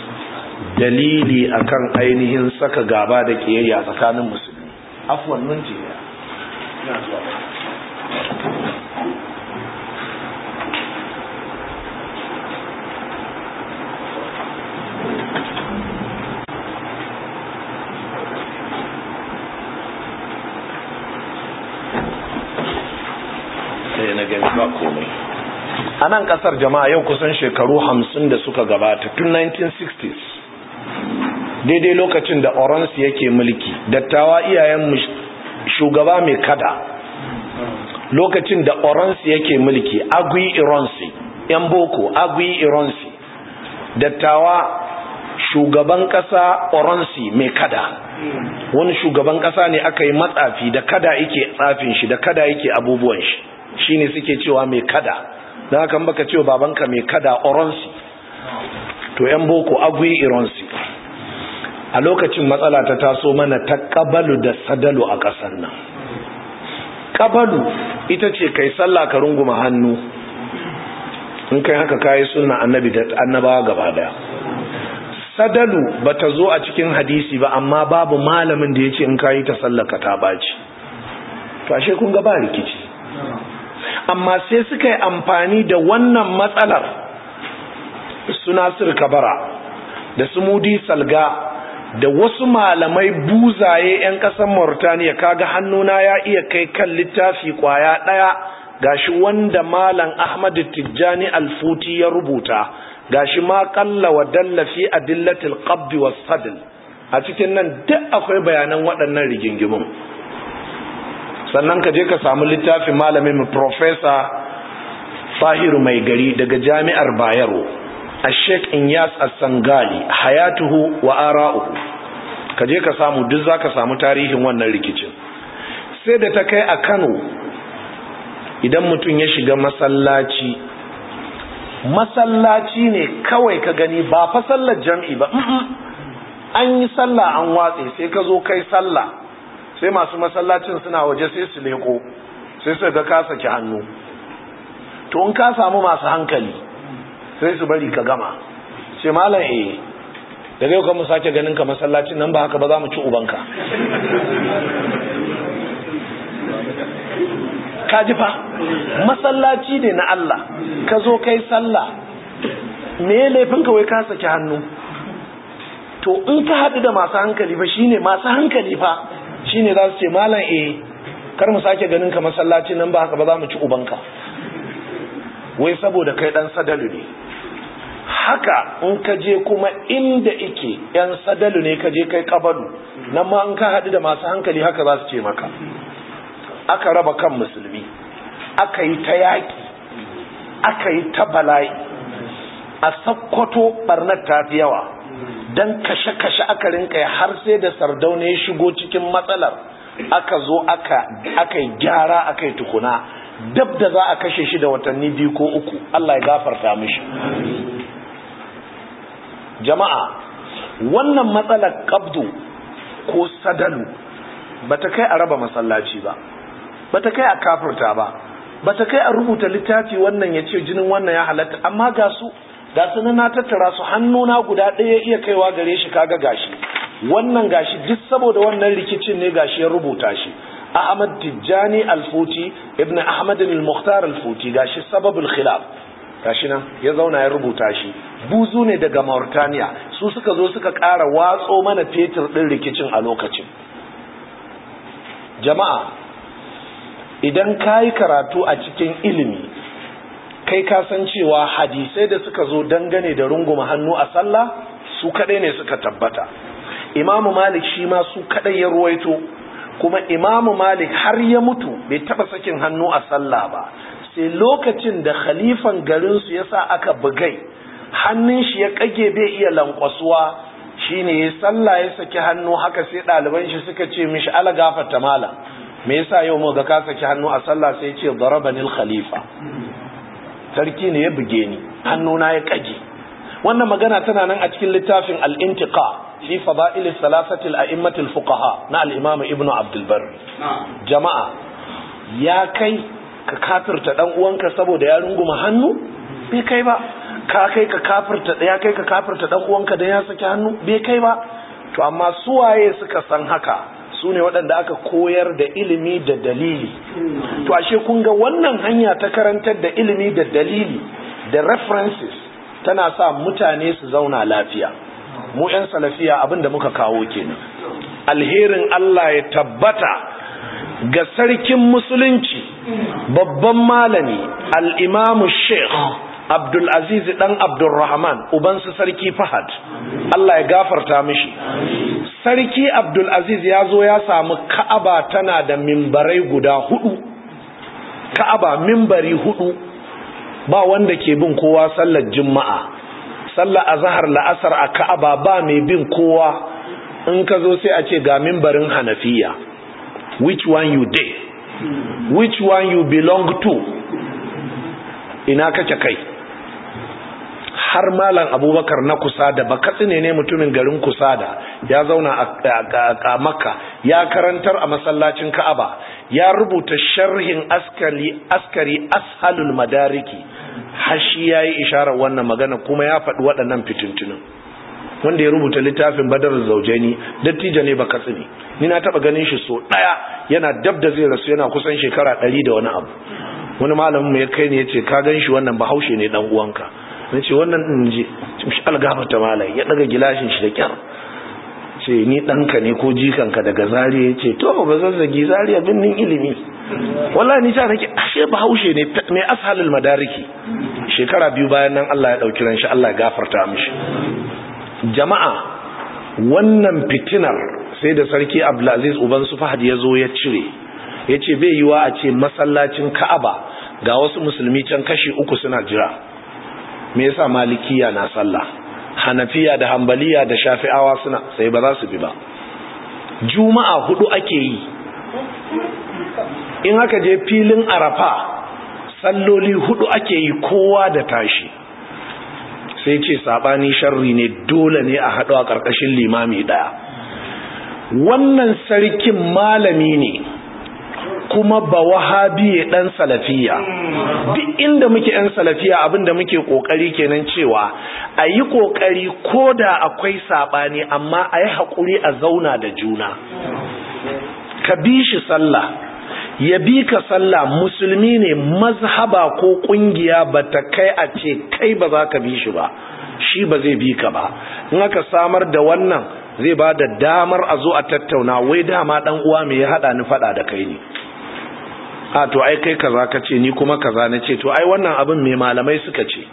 dalili akan ainihin saka gaba da kiyayya tsakanin musulmi afwan mun ce ina zuwa sai na gani ba komai a nan kasar jama'a yau kusan shekaru hamsin da suka gabata tun 1960s daidai lokacin da oransi yake mulki dattawa iyayen shugaba mai kada lokacin da oransi yake mulki agui ironsi yan boko agui ironsi dattawa shugaban kasa oransi mai kada wani shugaban kasa ne aka yi matsafi da kada yake tsafin shi da kada yake abubuwan shi shine suke cewa mai kada don haka baka cewa babanka mai kada oronsi to yan boko agui ironsi a lokacin matsala ta taso mana ta kabalu da sadalu a ƙasar nan kabalu ita ce kai sallah ka runguma hannu in kai haka kayi suna annabi da annabawa gaba daya sadalu bata zo a cikin hadisi ba amma babu malamin da ya ce in kayi ta sallaka ta baci to ashe kun ga ba rikici amma sai suka yi amfani da wannan matsalar suna kabara da su mudi salga da wasu malamai buzaye 'yan ƙasar Mauritania kaga hannuna ya iya kai kan littafi kwaya ɗaya gashi wanda malam Ahmad Tijjani Alfuti ya rubuta gashi ma kalla wa dalla fi adillatil qabd was sadl a cikin nan duk akwai bayanan waɗannan rigingimun sannan ka je ka samu littafin malamin mu professor Fahiru Mai Gari daga Jami'ar Bayero Sheikh Inyas As-Sangali hayatuhu wa ara'uhu ka je ka samu duk zaka samu tarihin wannan rikicin sai da ta kai a Kano idan mutum ya shiga masallaci masallaci ne kawai ka gani ba fa sallar jam'i ba an yi sallah an watse sai ka zo kai sallah sai masu masallacin suna waje sai su leko sai su ga ka saki hannu to in ka samu masu hankali sai su bari ka gama ce malam eh da zai kuma sake ganin ka masallacin nan ba haka ba za mu ci ubanka ka ji fa masallaci ne na Allah ka zo kai sallah me laifin ka wai ka saki hannu to in ka haɗu da masu hankali fa shine masu hankali fa shine za su ce malam eh kar mu sake ganin ka masallacin nan ba haka ba za mu ci ubanka wai saboda kai dan sadalu ne haka in ka je kuma inda ike yan sadalu ne ka je kai kabalu nan ma in ka haɗu da masu hankali haka za su ce maka aka raba kan musulmi aka yi ta yaƙi aka yi ta bala'i a sakkwato ɓarnar ta fi yawa don kashe-kashe aka rinka har sai da sardauna ya shigo cikin matsalar aka zo aka yi gyara aka yi tukuna dab da za a kashe shi da watanni biyu ko uku Allah ya gafarta mishi jama'a wannan matsalar kabdu ko sadalu bata kai a raba masallaci ba bata kai a kafirta ba bata kai a rubuta littafi wannan ya ce jinin wannan ya halatta amma ga su ga su na tattara su hannuna guda ɗaya iya kaiwa gare shi kaga gashi wannan gashi duk saboda wannan rikicin ne gashi ya rubuta shi Ahmad Tijjani Al-Futi Ibn Ahmad Al-Mukhtar Al-Futi gashi sababul khilaf gashi nan ya zauna ya rubuta shi buzu ne daga Mauritania su suka zo suka ƙara watso mana fetur ɗin rikicin a lokacin jama'a idan ka yi karatu a cikin ilimi kai ka san cewa hadisai da suka zo dangane da runguma hannu a sallah su kaɗai ne suka tabbata imamu malik shi ma su kaɗai ya ruwaito kuma imamu malik har ya mutu bai taɓa sakin hannu a sallah ba sai lokacin da khalifan garinsu ya sa aka bugai hannun shi ya kage bai iya lankwasuwa shine ya sallah ya saki hannu haka sai ɗaliban shi suka ce mishi ala gafarta malam me yasa yau mu ga ka saki hannu a sallah sai ya ce darabanil khalifa sarki ne ya buge ni hannuna ya kage wannan magana tana nan a cikin littafin al-intiqa fi fada'il salasati al-a'immat al-fuqaha na al-imam ibn abd al-barr jama'a ya kai ka kafirta dan uwanka saboda ya runguma hannu bai kai ba ka kai ka kafirta ya kai ka kafirta dan uwanka dan ya saki hannu bai kai ba to amma suwaye suka san haka su ne waɗanda aka koyar da ilimi da dalili to ashe kun ga wannan hanya ta karantar da ilimi da dalili da references tana sa mutane su zauna lafiya mu 'yan salafiya abin da muka kawo kenan alherin Allah ya tabbata ga sarkin musulunci babban malami al'imamu sheikh abdulaziz dan abdulrahman ubansu sarki fahad Allah ya gafarta mishi sarki abdulaziz ya zo ya samu ka'aba tana da mimbarai guda hudu ka'aba mimbari hudu ba wanda ke bin kowa sallar juma'a sallar azhar la'asar a ka'aba ba mai bin kowa in ka zo sai a ce ga mimbarin hanafiya which one you dey which one you belong to ina kake kai har malam abubakar na kusada ba katsine ne mutumin garin kusada ya zauna a makka ya karantar a masallacin ka'aba ya rubuta sharhin askari askari ashalul madariki har shi ya yi isharar wannan magana kuma ya faɗi waɗannan fitintunan wanda ya rubuta littafin badar zaujeni dattijo ne ba katsine ni na taɓa ganin shi so ɗaya yana dab da zai rasu yana kusan shekara ɗari da wani abu wani malamin mu ya kai ne ya ce ka gan shi wannan bahaushe ne ɗan uwanka na ce wannan ɗin je shi algafata malai ya ɗaga gilashin shi da kyar ce ni ɗanka ne ko jikanka daga zariya ce to ba zazzagi zariya birnin ilimi wallah ni ta nake ashe bahaushe ne mai ashalul madariki shekara biyu bayan nan Allah ya ɗauki ran shi Allah ya gafarta mishi jama'a wannan fitinar sai da sarki Abdulaziz uban su Fahad ya zo ya cire ya ce bai yiwa a ce masallacin Ka'aba ga wasu musulmi can kashi uku suna jira me yasa malikiya na sallah hanafiya da hambaliya da shafi'awa suna sai ba za su bi ba juma'a hudu ake yi in aka je filin arafa salloli hudu ake yi kowa da tashi sai ce sabani sharri ne dole ne a haɗu a ƙarƙashin limami ɗaya wannan sarkin malami ne kuma ba wahabiye dan salafiya duk inda muke yan salafiya abinda muke kokari kenan cewa a yi kokari ko da akwai sabani amma a yi haƙuri a zauna da juna ka bi shi sallah ya bi ka sallah musulmi ne mazhaba ko kungiya ba ta kai a ce kai ba za ka bi shi ba shi ba zai bi ka ba in aka samar da wannan zai ba da damar a zo a tattauna wai dama dan uwa me ya hada ni fada da kai ne a to ai kai kaza ka ce ni kuma kaza na ce to ai wannan abin mai malamai suka ce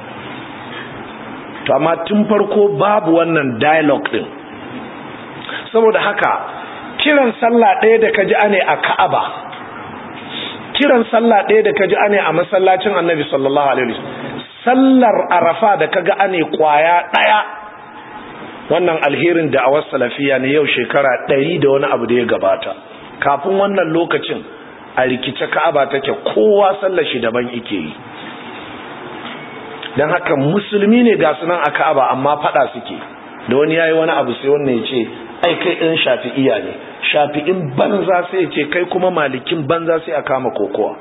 to amma tun farko babu wannan dialogue din saboda haka kiran sallah ɗaya da kaji ane a Ka'aba kiran sallah ɗaya da kaji ane a masallacin Annabi sallallahu alaihi wasallam sallar Arafa da kaga ane kwaya ɗaya wannan alherin da a salafiya ne yau shekara ɗari da wani abu da ya gabata kafin wannan lokacin a rikice ka'aba take kowa sallar shi daban yake yi don haka musulmi ne ga sunan a ka'aba amma fada suke da wani yayi wani abu sai wannan ya ce ai kai ɗin shafi'iya ne shafi'in banza sai ya ce kai kuma malikin banza sai a kama kokowa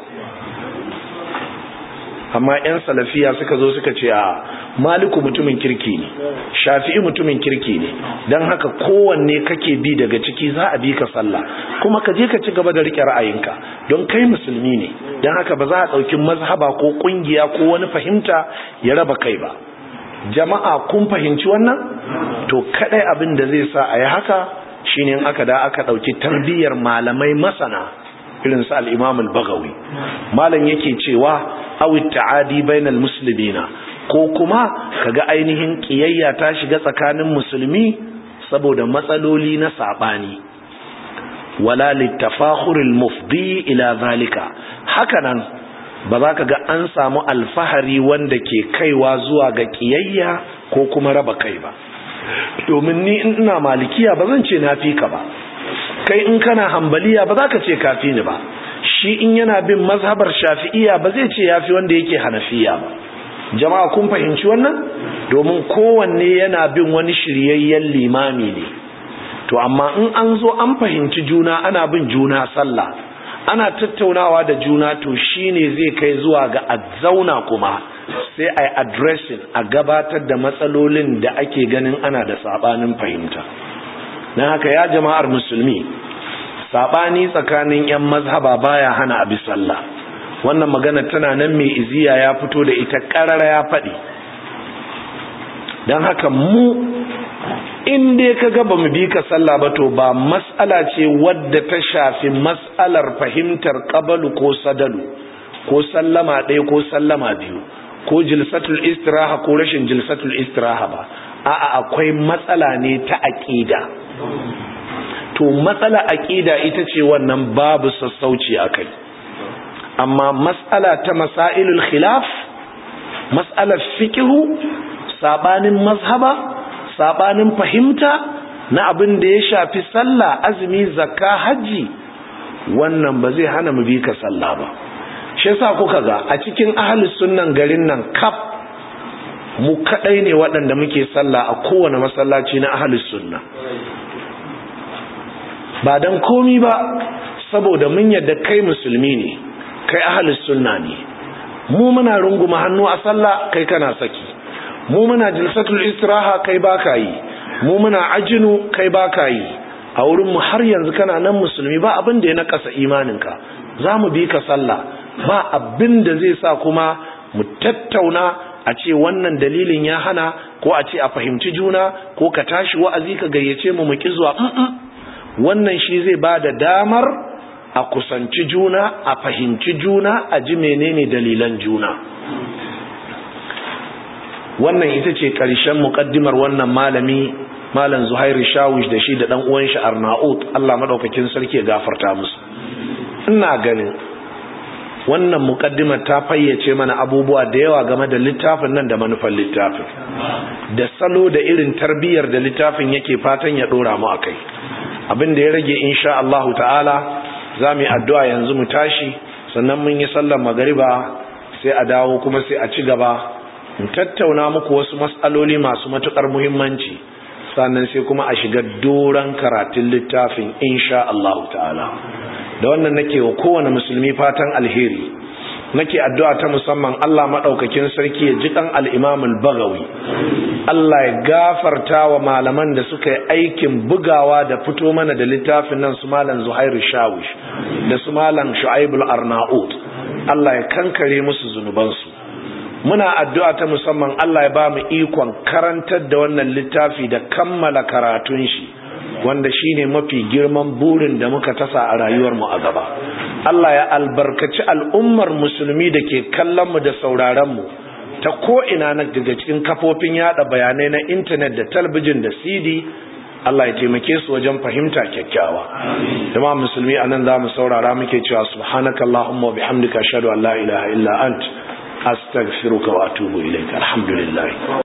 amma 'yan salafiya suka zo suka ce a maliku mutumin kirki ne shafi'i mutumin kirki ne don haka kowanne kake bi daga ciki za a bi ka sallah kuma ka je ka ci gaba da rike ra'ayinka don kai musulmi ne don haka ba za a ɗauki mazhaba ko ƙungiya ko wani fahimta ya raba kai ba jama'a kun fahimci wannan to kadai abin da zai sa a yi haka shine in aka da aka ɗauki tarbiyyar malamai masana irin su al-imam al-bagawi malam yake cewa awi ta'adi bainal muslimina ko kuma kaga ainihin kiyayya ta shiga tsakanin musulmi saboda matsaloli na sabani wala litafakhuril mufdi ila zalika hakanan ba za ka ga an samu alfahari wanda ke kaiwa zuwa ga kiyayya ko kuma raba kai ba domin ni in ina malikiya ba zan ce na fi ka ba kai in kana hambaliya ba za ka ce kafi ni ba shi in yana bin mazhabar shafi'iya ba zai ce yafi wanda yake hanafiya ba jama'a kun fahimci wannan domin kowanne yana bin wani shiryayyen limami ne to amma in an zo an fahimci juna ana bin juna sallah ana tattaunawa da juna to shine zai kai zuwa ga a zauna kuma sai a addressing a gabatar da matsalolin da ake ganin ana da sabanin fahimta na haka ya jama'ar musulmi sabani tsakanin yan mazhaba baya hana abi sallah wannan magana tana nan mai iziya ya fito da ita karara ya faɗi don haka mu in dai ka ga ba mu bi ka sallah ba to ba mas'ala ce wadda ta shafi mas'alar fahimtar qabalu ko sadalu ko sallama ɗaya ko sallama biyu ko jilsatul istiraha ko rashin jilsatul istiraha ba a'a akwai matsala ne ta aqida to matsala aqida ita ce wannan babu sassauci akai amma mas'ala ta masailul khilaf mas'alar fiqhu sabanin mazhaba sabanin fahimta na abin da ya shafi sallah azumi zakka haji wannan ba zai hana mu bi ka sallah ba shi yasa kuka ga a cikin ahlus sunnan garin nan kaf mu kadai ne waɗanda muke sallah a kowane masallaci na ahlus sunna ba dan komi ba saboda mun yadda kai musulmi ne kai ahlus sunna ne mu muna runguma hannu a sallah kai kana saki mu muna jilsatul istiraha kai baka yi mu muna ajinu kai baka yi a wurin mu har yanzu kana nan musulmi ba abin da ya nakasa imaninka za mu bi ka sallah ba abin da zai sa kuma mu tattauna a ce wannan dalilin ya hana ko a ce a fahimci juna ko ka tashi wa'azi ka gayyace mu mu ki zuwa wannan shi zai ba da damar a kusanci juna a fahimci juna a ji menene dalilan juna wannan ita ce ƙarshen muƙaddimar wannan malami malam zuhairu shawish da shi da ɗan uwan shi arnaut Allah madaukakin sarki ya gafarta musu ina ganin wannan muƙaddimar ta fayyace mana abubuwa da yawa game da littafin nan da manufar littafin da salo da irin tarbiyyar da littafin yake fatan ya ɗora mu akai abin da ya rage insha Allah ta'ala za mu yi addu'a yanzu mu tashi sannan mun yi sallar magariba sai a dawo kuma sai a ci gaba in tattauna muku wasu matsaloli masu matukar muhimmanci sannan sai kuma a shiga doron karatun littafin insha Allah ta'ala da wannan nake wa kowane musulmi fatan alheri nake addu'a ta musamman Allah madaukakin sarki ya ji kan al-Imam al-Baghawi Allah ya gafarta wa malaman da suka yi aikin bugawa da fito mana da littafin nan su malam Zuhairu Shawish da su malam Shu'aib al-Arnaut Allah ya kankare musu zunubansu muna addu'a ta musamman Allah ya ba mu ikon karantar da wannan littafi da kammala karatun shi wanda shine mafi girman burin da muka tasa a rayuwarmu a gaba Allah ya albarkaci al'ummar musulmi da ke kallon mu da sauraron mu ta ko'ina na daga cikin kafofin yada bayanai na intanet da talbijin da cd Allah ya taimake su wajen fahimta kyakkyawa jama'a musulmi anan za mu saurara muke cewa subhanakallahumma wa bihamdika ashhadu an la ilaha illa ant astaghfiruka wa atubu ilaik alhamdulillah